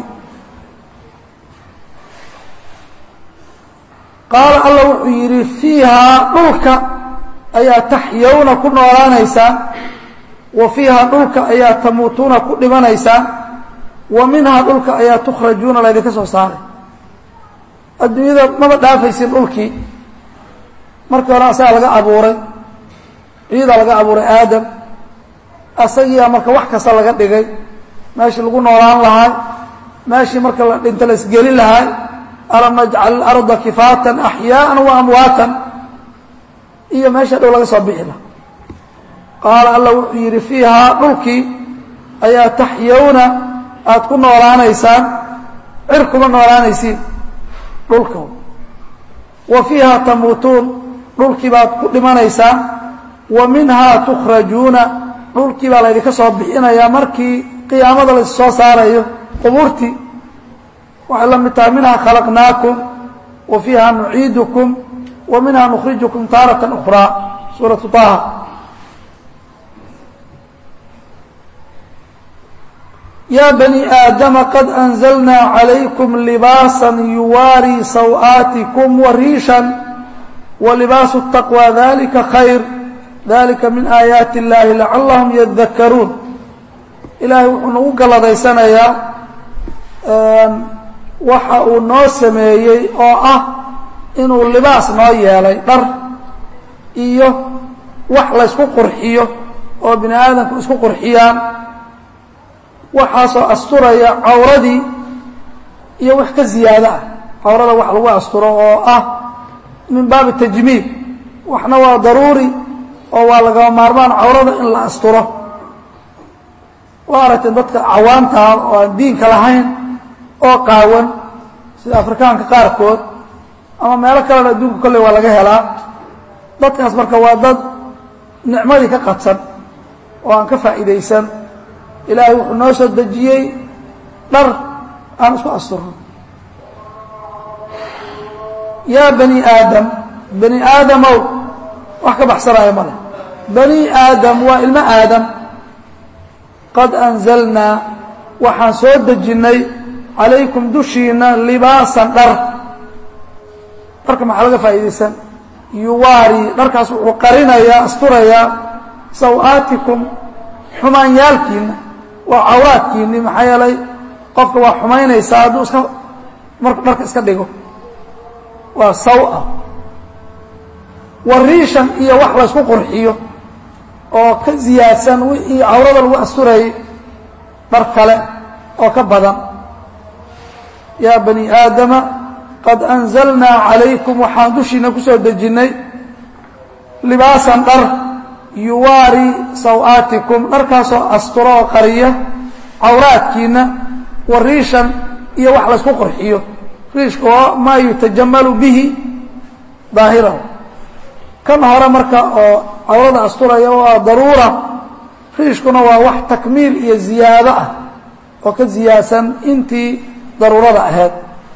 qaala alla wuxuu yidhi fiihaa dhulka ayaa taxyawna ku noolaanaysaan wa fiihaa dhulka ayaa tamuutuuna ku dhimanaysaan wa minhaa dhulka ayaa tukhrajuuna laydinka soo saaray adduunyada maba dhaafaysin dhulkii markii hore asagaa laga abuuray ciidaa laga abuuray aadam asagiiaa marka wax kasta laga dhigay meeshii lagu noolaan lahay meeshii marka la dhinto la isgeli lahay alam najcal ilarda kifaatan axyaaan wa amwaatan iyo meesha dhow laga soo bixi laha qaala alla wuxuu yidhi fiihaa dhulkii ayaa taxyawna aada ku noolaanaysaan cir kuma noolaanaysiin dhulka wa fiihaa tamuutuun dhulkii baad ku dhimanaysaan wa minhaa tukhrajuuna dhulkii baa laydinka soo bixinayaa markii qiyaamada la soo saarayo qubuurtii waxay la mid tahay minhaa khalaqnaakum wa fiiha nuciidukum wa minhaa nukhrijukum taaratan ukhraa suuratu taha ya bani aadama qad anzalnaa calaykum libaasa yuwaarii saw-aatikum wa riishan wa libaasu taqwى dalika khayr dalika min aayaati اllahi lacalahum yadakaruun ilaahay wuxuu nagu galadaysanayaa waxa uu noo sameeyey oo ah inuu libaas noo yeelay dhar iyo wax laysku qurxiyo oo bini aadamku isku qurxiyaan waxaasoo asturaya cawradii iyo wax ka ziyaado ah cawrada wax lagu asturo oo ah min baabi tajmiil waxna waa daruuri oo waa lagama maarmaan cawrada in la asturo waa aragteen dadka cawaantaa oo aan diinka lahayn oo qaawan sida afrikaanka qaarkood ama meelo kalena adduunka kolley waa laga helaa dadkaas marka waa dad nicmadii ka qadsan oo aan ka faa'iidaysan ilaahay wuxuu noo soo dejiyey dhar aan isku asturno yaa bani aadam bani aadamow wax ka baxsanaayo male bani aadam waa ilmo aadam qad anzalnaa waxaan soo dejinnay calaykum dushiina libaasan dhar dharka maxaa laga faa'iidaysan yuwaari dharkaas wuxuu qarinayaa asturayaa saw-aatikum xumaanyaalkiina waa cawraadkiinni maxaa yeelay qofka waa xumaynaysaa hadduu iska marku dharka iska dhigo waa saw-a wariishan iyo wax laysku qurxiyo oo ka ziyaadsan wixii cawrada lagu asturayay dhar kale oo ka badan yaa bani aadama qad anzalnaa calaykum waxaan dushiina ku soo dejinnay libaasan dhar yuwaari saw-aatikum dharkaasoo asturo oo qariya cawraadkiina wa riishan iyo wax laysku qurxiyo riishka oo maa yutajamalu bihi daahirahu kan hore marka oo cawrada asturaya waa daruura riishkuna waa wax takmiil iyo ziyaado ah oo ka ziyaadsan intii daruurada ahayd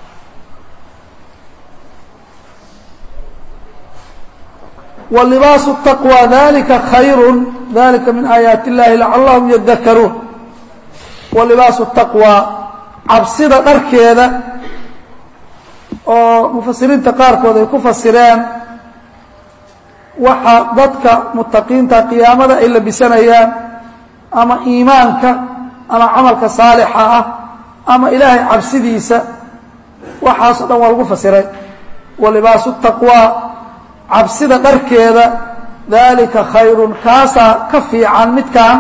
walibaasu taqwى dalika khayru dalika min aayaati اllahi lacalahum yadakaruun walibaasu taqwى cabsida dharkeeda oo mufasiriinta qaarkood ay ku fasireen waxa dadka mutaqiinta qiyaamada ay labisanayaan ama iimaanka ama camalka saalixa ah ama ilaahay cabsidiisa waxaasoo dhan waa lagu fasiray walibaasu taqwى cabsida dharkeeda dalika khayrun kaasaa ka fiican midkan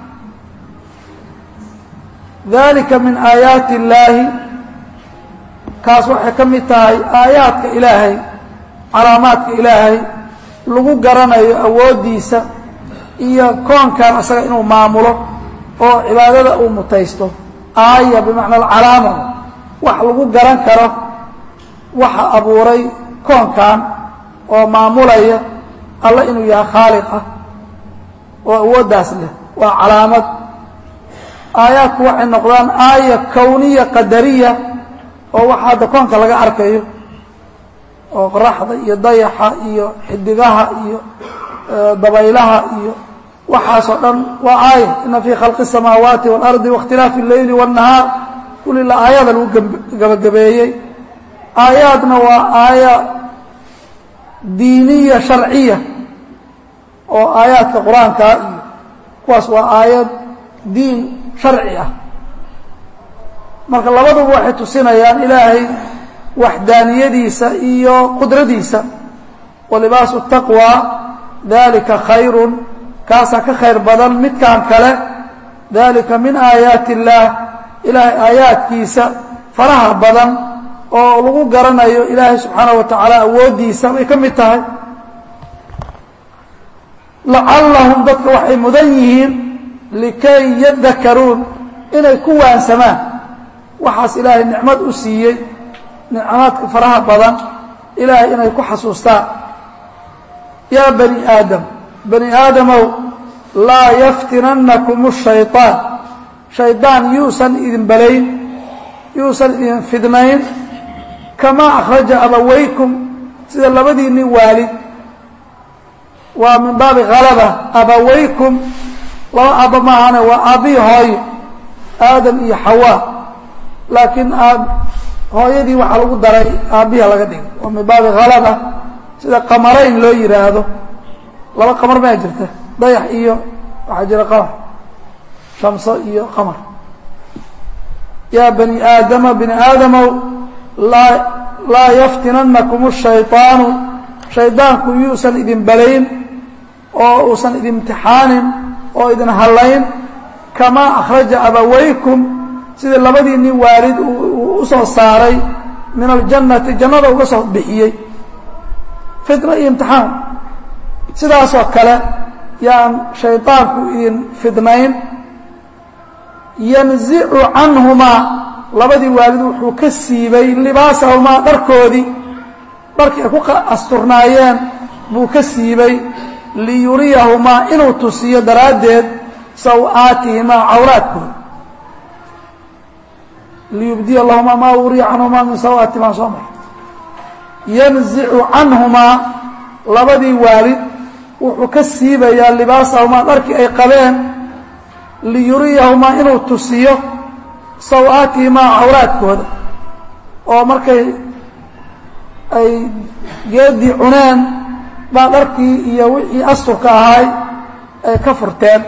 dalika min aayaati illaahi kaas waxay ka mid tahay aayaadka ilaahay calaamaadka ilaahay lagu garanayo awooddiisa iyo koonkan isaga inuu maamulo oo cibaadada uu mutaysto aaya bimacna alcalaama wax lagu garan karo waxa abuuray koonkan oo maamulaya alla inuu yahay khaaliq ah oo awooddaas leh waa calaamad aayaadku waxay noqdaan aaya kowniya qadariya oo waxa hadda koonka laga arkayo oo qoraxda iyo dayaxa iyo xidigaha iyo dabaylaha iyo waxaasoo dhan waa aaya ina fii khalqi الsamaawaati wاlardi waاkhtilaafi اleyli wالnahaar kulila aayada lagu gabagabeeyey aayaadna waa aaya diiniya sharciya oo aayaadka qur-aanka iyo kuwaas waa aayad diin sharci ah marka labaduba waxay tusinayaan ilaahay waxdaaniyadiisa iyo qudradiisa walibaasu taqwى dalika khayrun kaasaa ka khayr badan midkan kale dalika min aayaati اllaah ilaahay aayaadkiisa faraha badan oo lagu garanayo ilaahay subxaanaه wa tacaala awooddiisa bay ka mid tahay lacallahum dadka waxay mudan yihiin likay yadakaruun inay ku waansamaan waxaas ilaahay nicmad u siiyey nicmaadka faraha badan ilaahay inay ku xasuustaan yaa bani aadam bani aadamow laa yaftinannakum الshayطaan shaydaan yuusan idin balayn yuusan idin fidnayn kamaa akhraja abawaykum sida labadiinni waalid waa min baabi halaba abawaykum laba aabba maahane waa aabbihi hooyo aadam iyo xawaa laakiin aab hooyadii waxaa lagu daray aabbiha laga dhigay waa min baabi halaba sida qamarayn loo yidhaahdo laba qamar maa jirta dayax iyo waxaa jira qamar shamso iyo qamar yaa bani aadama bini aadamow laa laa yaftinannakum الshayطaanu shaydaanku yuusan idin balayn oo uusan idin imtixaanin oo idin hallayn kamaa akhraja abawaykum sidii labadiinni waalid uu u soo saaray min aljannati jannada uga soo bixiyey fitna iyo imtixaan sidaasoo kale yaan shaydaanku idin fidnayn yanzicu canhumaa labadii waalid wuxuu ka siibay libaasahumaa dharkoodii dharkii ay ku asturnaayeen buu ka siibay liyuriyahumaa inuu tusiyo daraaddeed saw-aatihimaa cawraadkooda liyubdiya lahumaa maa uriya canhumaa min saw-aatihimaa soo mar yanzicu canhumaa labadii waalid wuxuu ka siibayaa libaasahumaa dharkii ay qabeen liyuriyahumaa inuu tusiyo saw-aatihimaa cawraadkooda oo markay ay geedii cuneen baa dharkii iyo wixii asturka ahaay ay ka furteen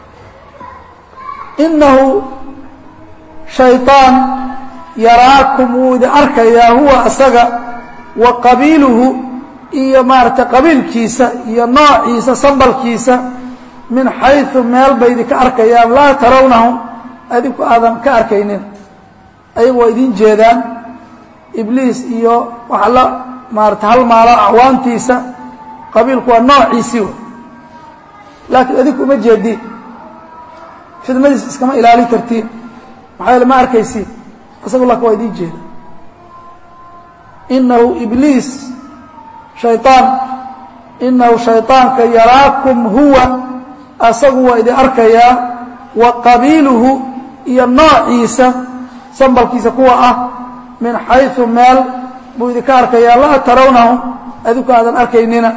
innahu shayطaan yaraakum wuu idin arkayaa huwa asaga wa qabiiluhu iyo maaragtay qabiilkiisa iyo noociisa sambalkiisa min xayثu meel bay idinka arkayaan laa tarawnahum adinku aadan ka arkaynin ayagu waa idin jeedaan ibliis iyo waxa la maarata halmaalo acwaantiisa qabiilku waa noociisii wey laakiin adinku uma jeediin fidmadiis iskama ilaalin kartiin maxaa yaele ma arkaysiin isagu laakin waa idin jeeda inahu ibliis shayطaan inahu shayطaanka yaraakum huwa asagu waa idin arkayaa wa qabiiluhu iyo noociisa sambalkiisa kuwa ah min xayثu meel buu idinka arkayaa laa tarawnahum adinku aadan arkaynina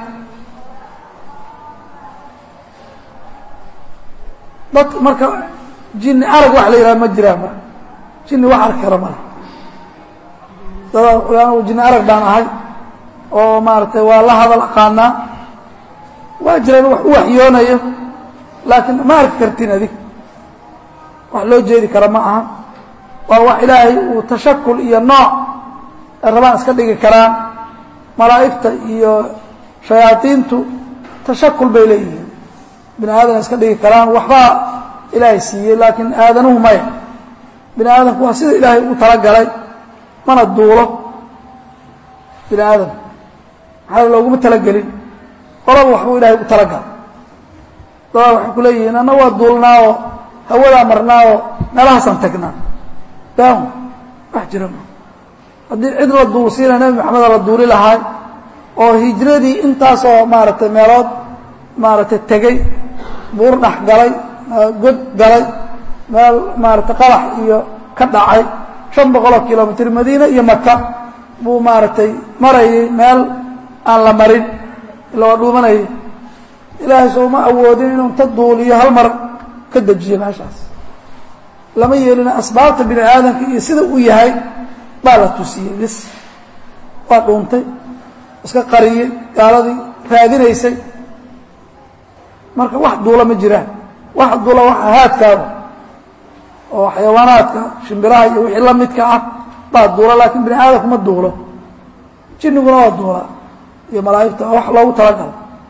dad marka jini arag wax la yidhaha ma jiraan marka jini wax arki kara male dadaa wuxuu anigu jini arag baan ahay oo maaragtay waa la hadal aqaanaa waa jiraan wax u waxyoonayo laakiin ma arki kartiin adig wax loo jeedi kara ma aha waa wax ilaahay uu tashakul iyo nooc ay rabaan iska dhigi karaan malaa'igta iyo shayaadiintu tashakul bay leeyihiin bini aadam iska dhigi karaan waxbaa ilaahay siiyey laakiin aadanuhu maya bini aadamku waa sida ilaahay ugu talagalay mana duulo bini aadam maxaa looguma talagelin qolaba waxbuu ilahay ugu talagalay dadaa waxay ku leeyihiin anna waa duulnaa oo hawadaa marnaa oo meelahaasaan tagnaa daam wax jira ma haddii cid la duulsiina nebi maxameda la duuli lahaay oo hijradii intaasoo maaragtay meelood maaragtay tegey buur dhex galay god galay meel maaragtay qalax iyo ka dhacay shan boqoloo kilomitr madiine iyo maka buu maaragtay marayay meel aan la marin ila waa dhuumanayay ilaahay sooma awoodin inuu inta duuliyo hal mar ka dejiyo meeshaas lama yeelina asbaabta bini aadamka iyo sida uu yahay baa la tusiyey bis waa dhuuntay iska qariyey gaaladii raadinaysay marka wax duula ma jiraan wax duula waxa haadkaaba oo xayawaanaadka shimbiraha iyo wixii la midka ah baa duula laakiin bini aadamku ma duulo jinniguna waa duulaa iyo malaa'igta wax loogu talagalo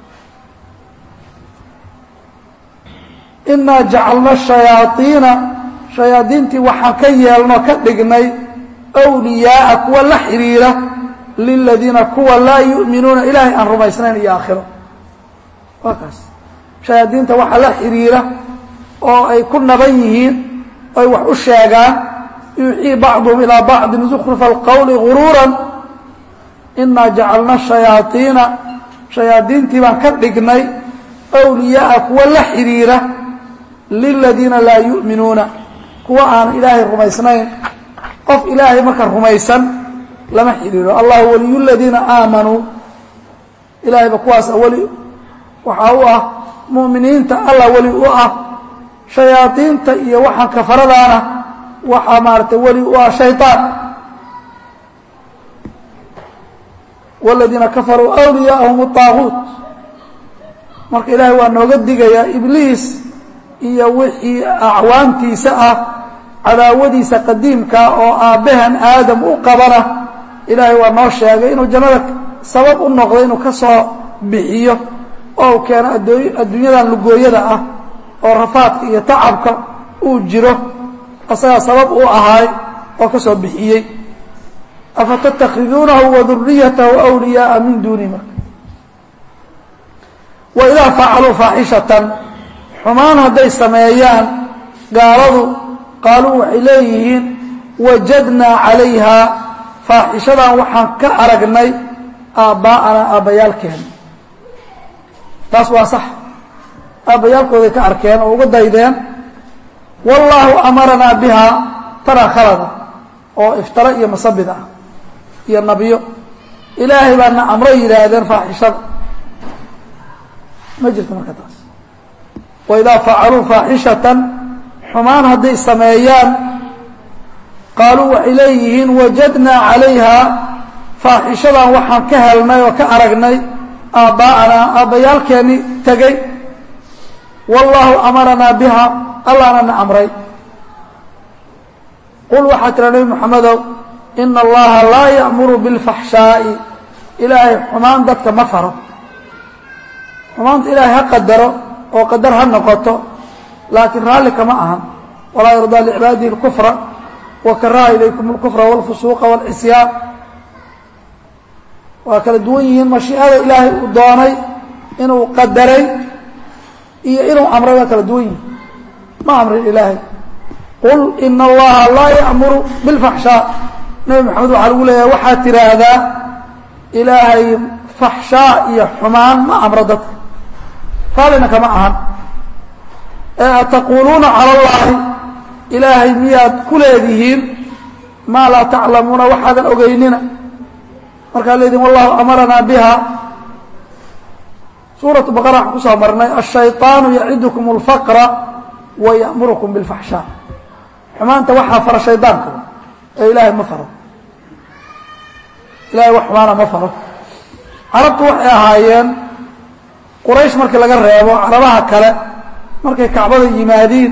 inaa jacalna shayaaiina shayaadiintii waxaan ka yeelno ka dhignay wliyaaa kuwa la xidhiira liladiina kuwa laa yu'minuuna ilaahay aan rumaysnayn iyo aakhiro waa kaas shayaadiinta waxa la xidhiira oo ay ku naban yihiin oy wax u sheegaan yuuxii bacduhum ilaa bacdin zukrufa alqowli guruuran inaa jacalna shayaaiina shayaadiintii baan ka dhignay wliyaaa kuwa la xidhiira liladiina laa yu'minuuna kuwa aan ilaahay rumaysnayn qof ilaahay marka rumaysan lama xidhiiro allahu waliyu ladiina aamanuu ilaahayba kuwaasa weli waxaa u ah mu'miniinta allah weli u ah shayaadiinta iyo waxaan kafaradaana waxaa maaratay weli u ah shayطaan wاladiina kafaruu awliyaahum الطaaguut marka ilaahay waa nooga digayaa ibliis iyo wixii acwaantiisa ah cadaawadiisa qadiimka oo aabbahan aadam u qabana ilaahay waa noo sheegay inuu jannada sabab u noqday inuu ka soo bixiyo oo u keeno adduunyadan lugooyada ah oo rafaadka iyo tacabka uu jiro asagaa sabab u ahaay oo ka soo bixiyey afatattakhiduunahu waduriyatahu wliyaaa min duuni marka waidaa facaluu faaxishatan xumaan hadday sameeyaan gaaladu qaaluu waxay leeyihiin wajadnaa calayha faaxishadan waxaan ka aragnay aabbaa'anaa aabbayaalkeena taas waa sax aabbayaalkooday ka arkeen oo uga daydeen wallaahu amaranaa bihaa tanaa khalada oo iftara iyo masabid ah iyo nabiyo ilaahay baana amro yidhaahdeen faaxishada ma jirto marka taas waidaa facaluu faaxishatan xumaan hadday sameeyaan qaaluu waxay leeyihiin wajadnaa calayha faaxishadan waxaan ka helnay oo ka aragnay aabbaa'anaa aabbayaalkeeni tegey wallaahu amaranaa biha allahna na amray qul waxaa tira nebi moxamedow ina allaha laa ya'muru bilfaxshaa'i ilaahay xumaan dadka ma faro xumaanta ilaahay ha qadaro oo qadar ha noqoto laakiin raalli kama ahan walaa yardaa licibaadihi اlkufra wakaraha ilaykum اlkufra wاlfusuuqa wاlcisyaan waa kala duwan yihiin mashiicada ilaahay uu doonay inuu qadaray iyo inuu amray waa kala duwan yihiin ma amrin ilaahay qul ina allaha laa ya'muru bilfaxshaa nebi maxamed waxaa lagu leeyahay waxaad tiraahdaa ilaahay faxshaa iyo xumaan ma amro dadka raallina kama ahan ee ataquuluuna cala allahi ilaahay miyaad ku leedihiin maa laa taclamuuna waxaadan ogeynina markaa leedihin wallahu amaranaa biha suuratu baqara waxaan kusoo marnay ashayطaanu yacidukum اlfaqra wa ya'murukum biاlfaxshaa xumaanta waxaa fara shaydaanka ee ilaahay ma faro ilahay wax xumaana ma faro carabtu waxay ahaayeen quraysh markii laga reebo carabaha kale markay kacbada yimaadiin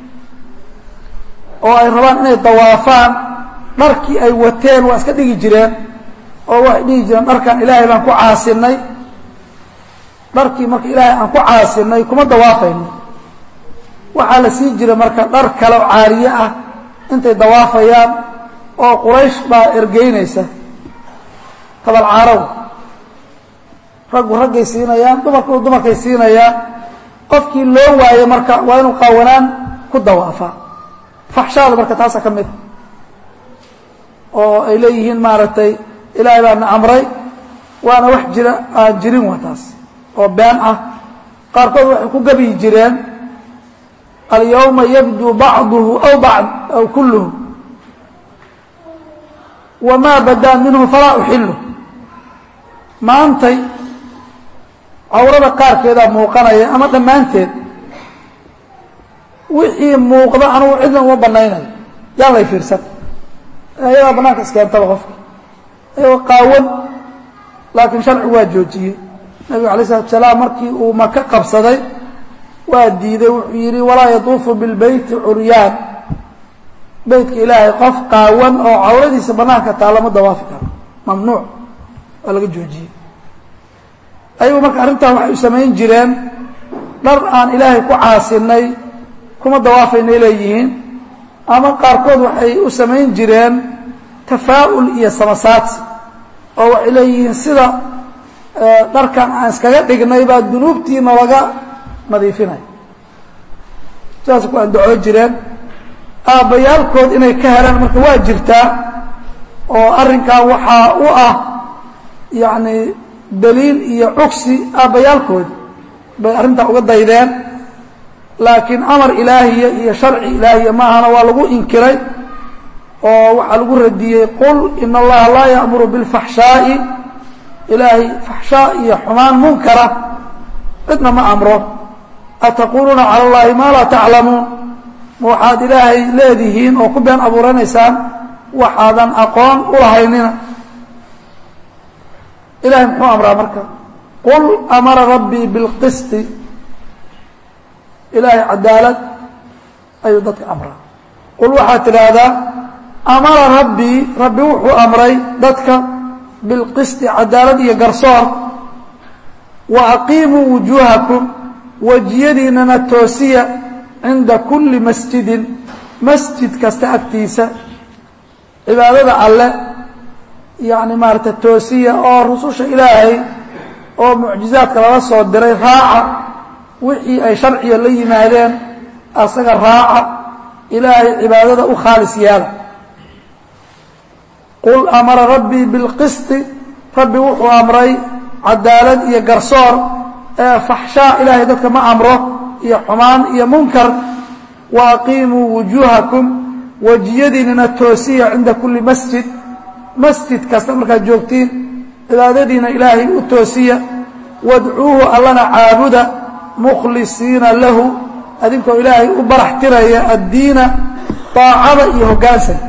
oo ay rabaan inay dawaafaan dharkii ay wateen waa iska dhigi jireen oo waxay dhihi jireen dharkan ilaahay baan ku caasinay dharkii marka ilaahay aan ku caasinay kuma dawaafayno waxaa la sii jira marka dhar kale oo caariye ah intay dawaafayaan oo quraysh baa ergeynaysa tabalcaarow raggu raggay siinayaan dumarku dumarkay siinayaan qofkii loo waayo marka waa inuu qaawanaan ku dawaafaa faxshaada marka taasa ka mid oo ay leeyihiin maaragtay ilaahay baana amray waana wax jira aan jirin waa taas oo been ah qaarkood waxay ku gabiyi jireen alyawma yabduu bacduhu aw bacd aw kulluhu wamaa badaa minhu falaa uxilu maantay cawrada qaarkeedaa muuqanaya ama dhammaanteed wixii muuqda anugu cidna uma banaynayo yaan lay fiirsan ayadaa banaanka iskeentaba qofka ayagoo qaawan laakiin sharcigu waa joojiyey nabigu alay slatu salaam markii uu maka qabsaday waa diiday wuxuu yidhi walaa yatuufu bilbeyti curyaan beytka ilaahay qof qaawan oo cawradiisa banaanka taa lama dawaafi karo mamnuuc waa laga joojiyey ayagu marka arrintan waxay u samayn jireen dhar aan ilaahay ku caasinay kuma dawaafaynay leeyihiin ama qaarkood waxay u samayn jireen tafaa'ul iyo samasaadsi oo waxay leeyihiin sida dharkan aan iskaga dhignay baa dunuubtiina laga nadiifinaya sidaas ku andacoo jireen aabbayaalkood inay ka helaan marka waa jirtaa oo arrinkan waxaa u ah yacni daliil iyo cugsi aabbayaalkoodi bay arrintaa uga daydeen laakiin amar ilaahiya iyo sharci ilaahiya maahana waa lagu inkiray oo waxaa lagu radiyey qul ina allaha laa ya'muru bilfaxshaa'i ilaahay faxshaa iyo xumaan munkara cidna ma amro ataquuluuna cala allahi maa laa taclamuun ma waxaad ilaahay leedihiin oo ku been abuuranaysaan waxaadan aqoon u lahaynina ilahay muxuu amraa marka qul amara rabbii bilqisti ilaahay cadaalad ayuu dadka amraa qul waxaad tidhaahdaa amara rabbii rabbi wuxuu amray dadka bilqisti cadaalad iyo garsoor wa aqiimuu wujuuhakum wejiyadiinana toosiya cinda kulli masjidin masjid kasta agtiisa cibaadada alle yacni maarata toosiya oo rususha ilaahay oo mucjizaadka lala soo diray raaca wixii ay sharciga la yimaadeen asaga raaca ilaahay cibaadada u khaalis yaala qul amara rabbii bilqisti rabbi wuxuu amray cadaalad iyo garsoor ee faxshaa ilaahay dadka ma amro iyo xumaan iyo munkar wa aqiimuu wujuuhakum wejiyadiinana toosiya cinda kulli masjid masjid kasta markaad joogtiin cibaadadiina ilaahay u toosiya wadcuuhu allana caabuda mukhlisiina lahu adinkoo ilaahay u barax tiraya addiina daacada iyo hoggaansanka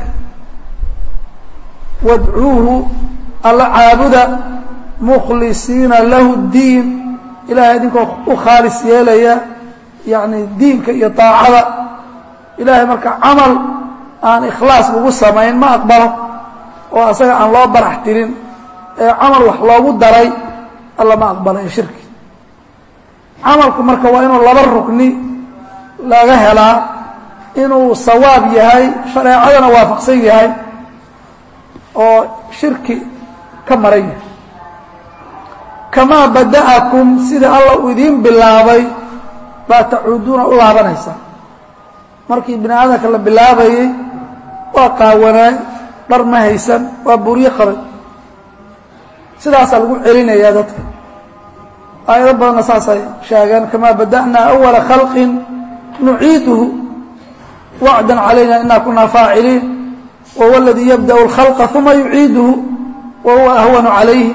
wadcuuhu alla caabuda mukhlisiina lahu diin ilahay adinkoo u khaalis yeelaya yacni diinka iyo daacada ilaahay marka camal aan ikhlaas lagu samayn ma aqbalo oo asaga aan loo barax tirin ee camal wax loogu daray alla ma aqbalayo shirki camalku marka waa inuu laba rukni laga helaa inuu sawaab yahay shareecadana waafaqsan yahay oo shirki ka maran yahay kamaa bada'akum sida alla uu idiin bilaabay baa tacuuduuna u laabanaysaa markii bini aadamka la bilaabayey waa qaawanaay dhar ma haysan waa buryo qabay sidaasaa lagu celinayaa dadka aayado badanna saasay sheegeen kamaa bada'naa awala khalqin nuciiduhu wacdan calayna inaa kunaa faaciliin wahuwa aladii yabda'u اlkhalqa uma yuciiduhu wa huwa ahwanu calayhi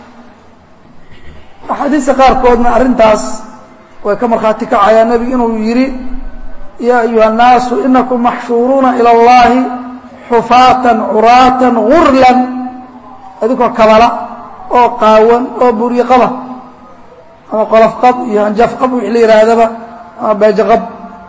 axaadiista qaarkoodna arrintaas way ka markhaati kacayaa nebigu inuu yidhi yaa ayuha الnaasu inakum maxshuuruuna ilى اllahi xufaatan curaatan gurlan adinkoo kabala oo qaawan oo buryo qaba ama qolof qab iyo hanjaf qab wixii la yihaahdaba ama beejo qab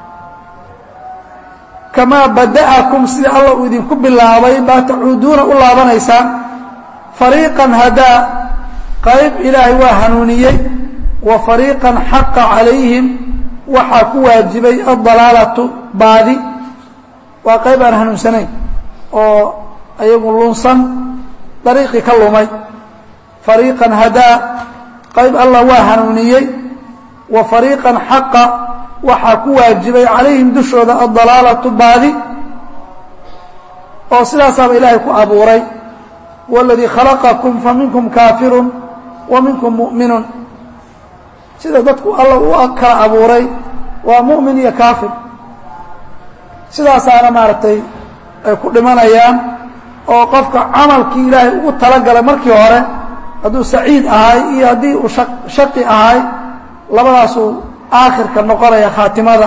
kamaa bada'akum sida alla uu idinku bilaabay baa tacuuduuna u laabanaysaan fariiqan hadaa qayb ilaahay waa hanuuniyey wa fariiqan xaqa calayhim waxaa ku waajibay addalaalatu baadi waa qayb aan hanuunsanayn oo ayagu lunsan dariiqii ka lumay fariiqan hadaa qayb allah waa hanuuniyey wa fariiqan xaqa waxaa ku waajibay calayhim dushooda addalaalatu baadi oo sidaasaaba ilaahay ku abuuray waladii khalaqakum fa minkum kaafirun wa minkum mu'minun sida dadku alla u kala abuuray waa mu'min iyo kaafir sidaasaana maaragtay ay ku dhimanayaan oo qofka camalkii ilaahay ugu talagalay markii hore hadduu saciid ahay iyo haddii uu shaqi ahay labadaasuu aakhirka noqonaya khaatimada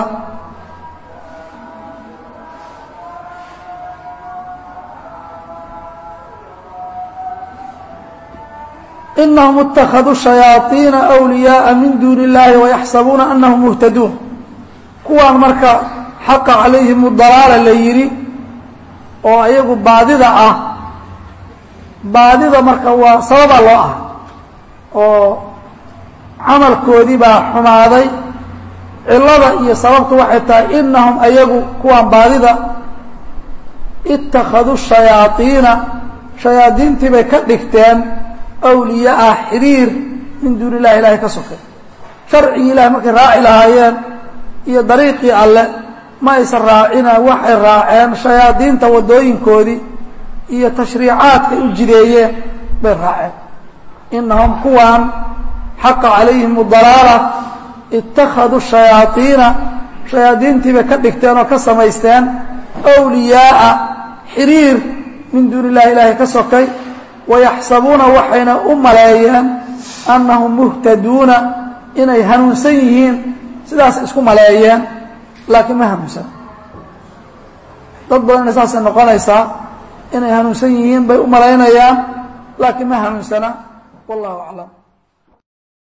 inahum اtakaduu shayaaiina أwliyaaءa min duuni اllahi wayaxsabuuna anahum muhtaduun kuwaan marka xaqa calayhim dalaala la yidhi oo ayagu baadida ah baadida marka waa sababaa loo ah oo camalkoodii baa xumaaday cilada iyo sababtu waxay tahay inahum ayagu kuwaan baadida ittakhaduu shayaaiina shayaadiintii bay ka dhigteen awliyaa xiriir min duuni illahi ilahay ka sokay sharcigii ilahay markay raaci lahaayeen iyo dariiqii alle ma aysan raacina waxay raaceen shayaadiinta waddooyinkoodii iyo tashriicaadkay u jideeyeen bay raaceen inahum kuwaan xaqa calayhim dalaala ittakhaduu shayaaiina shayaadiintii bay ka dhigteen oo ka samaysteen awliyaaa xiriir min duuni illahi ilaahay ka sokay wayaxsabuuna waxayna u maleeyeen annahum muhtaduuna inay hanuunsan yihiin sidaas isku maleeyeen laakiin ma hanuunsan dad badanna saasay noqonaysaa inay hanuunsan yihiin bay u malaynayaan laakiin ma hanuunsana wallahu aclam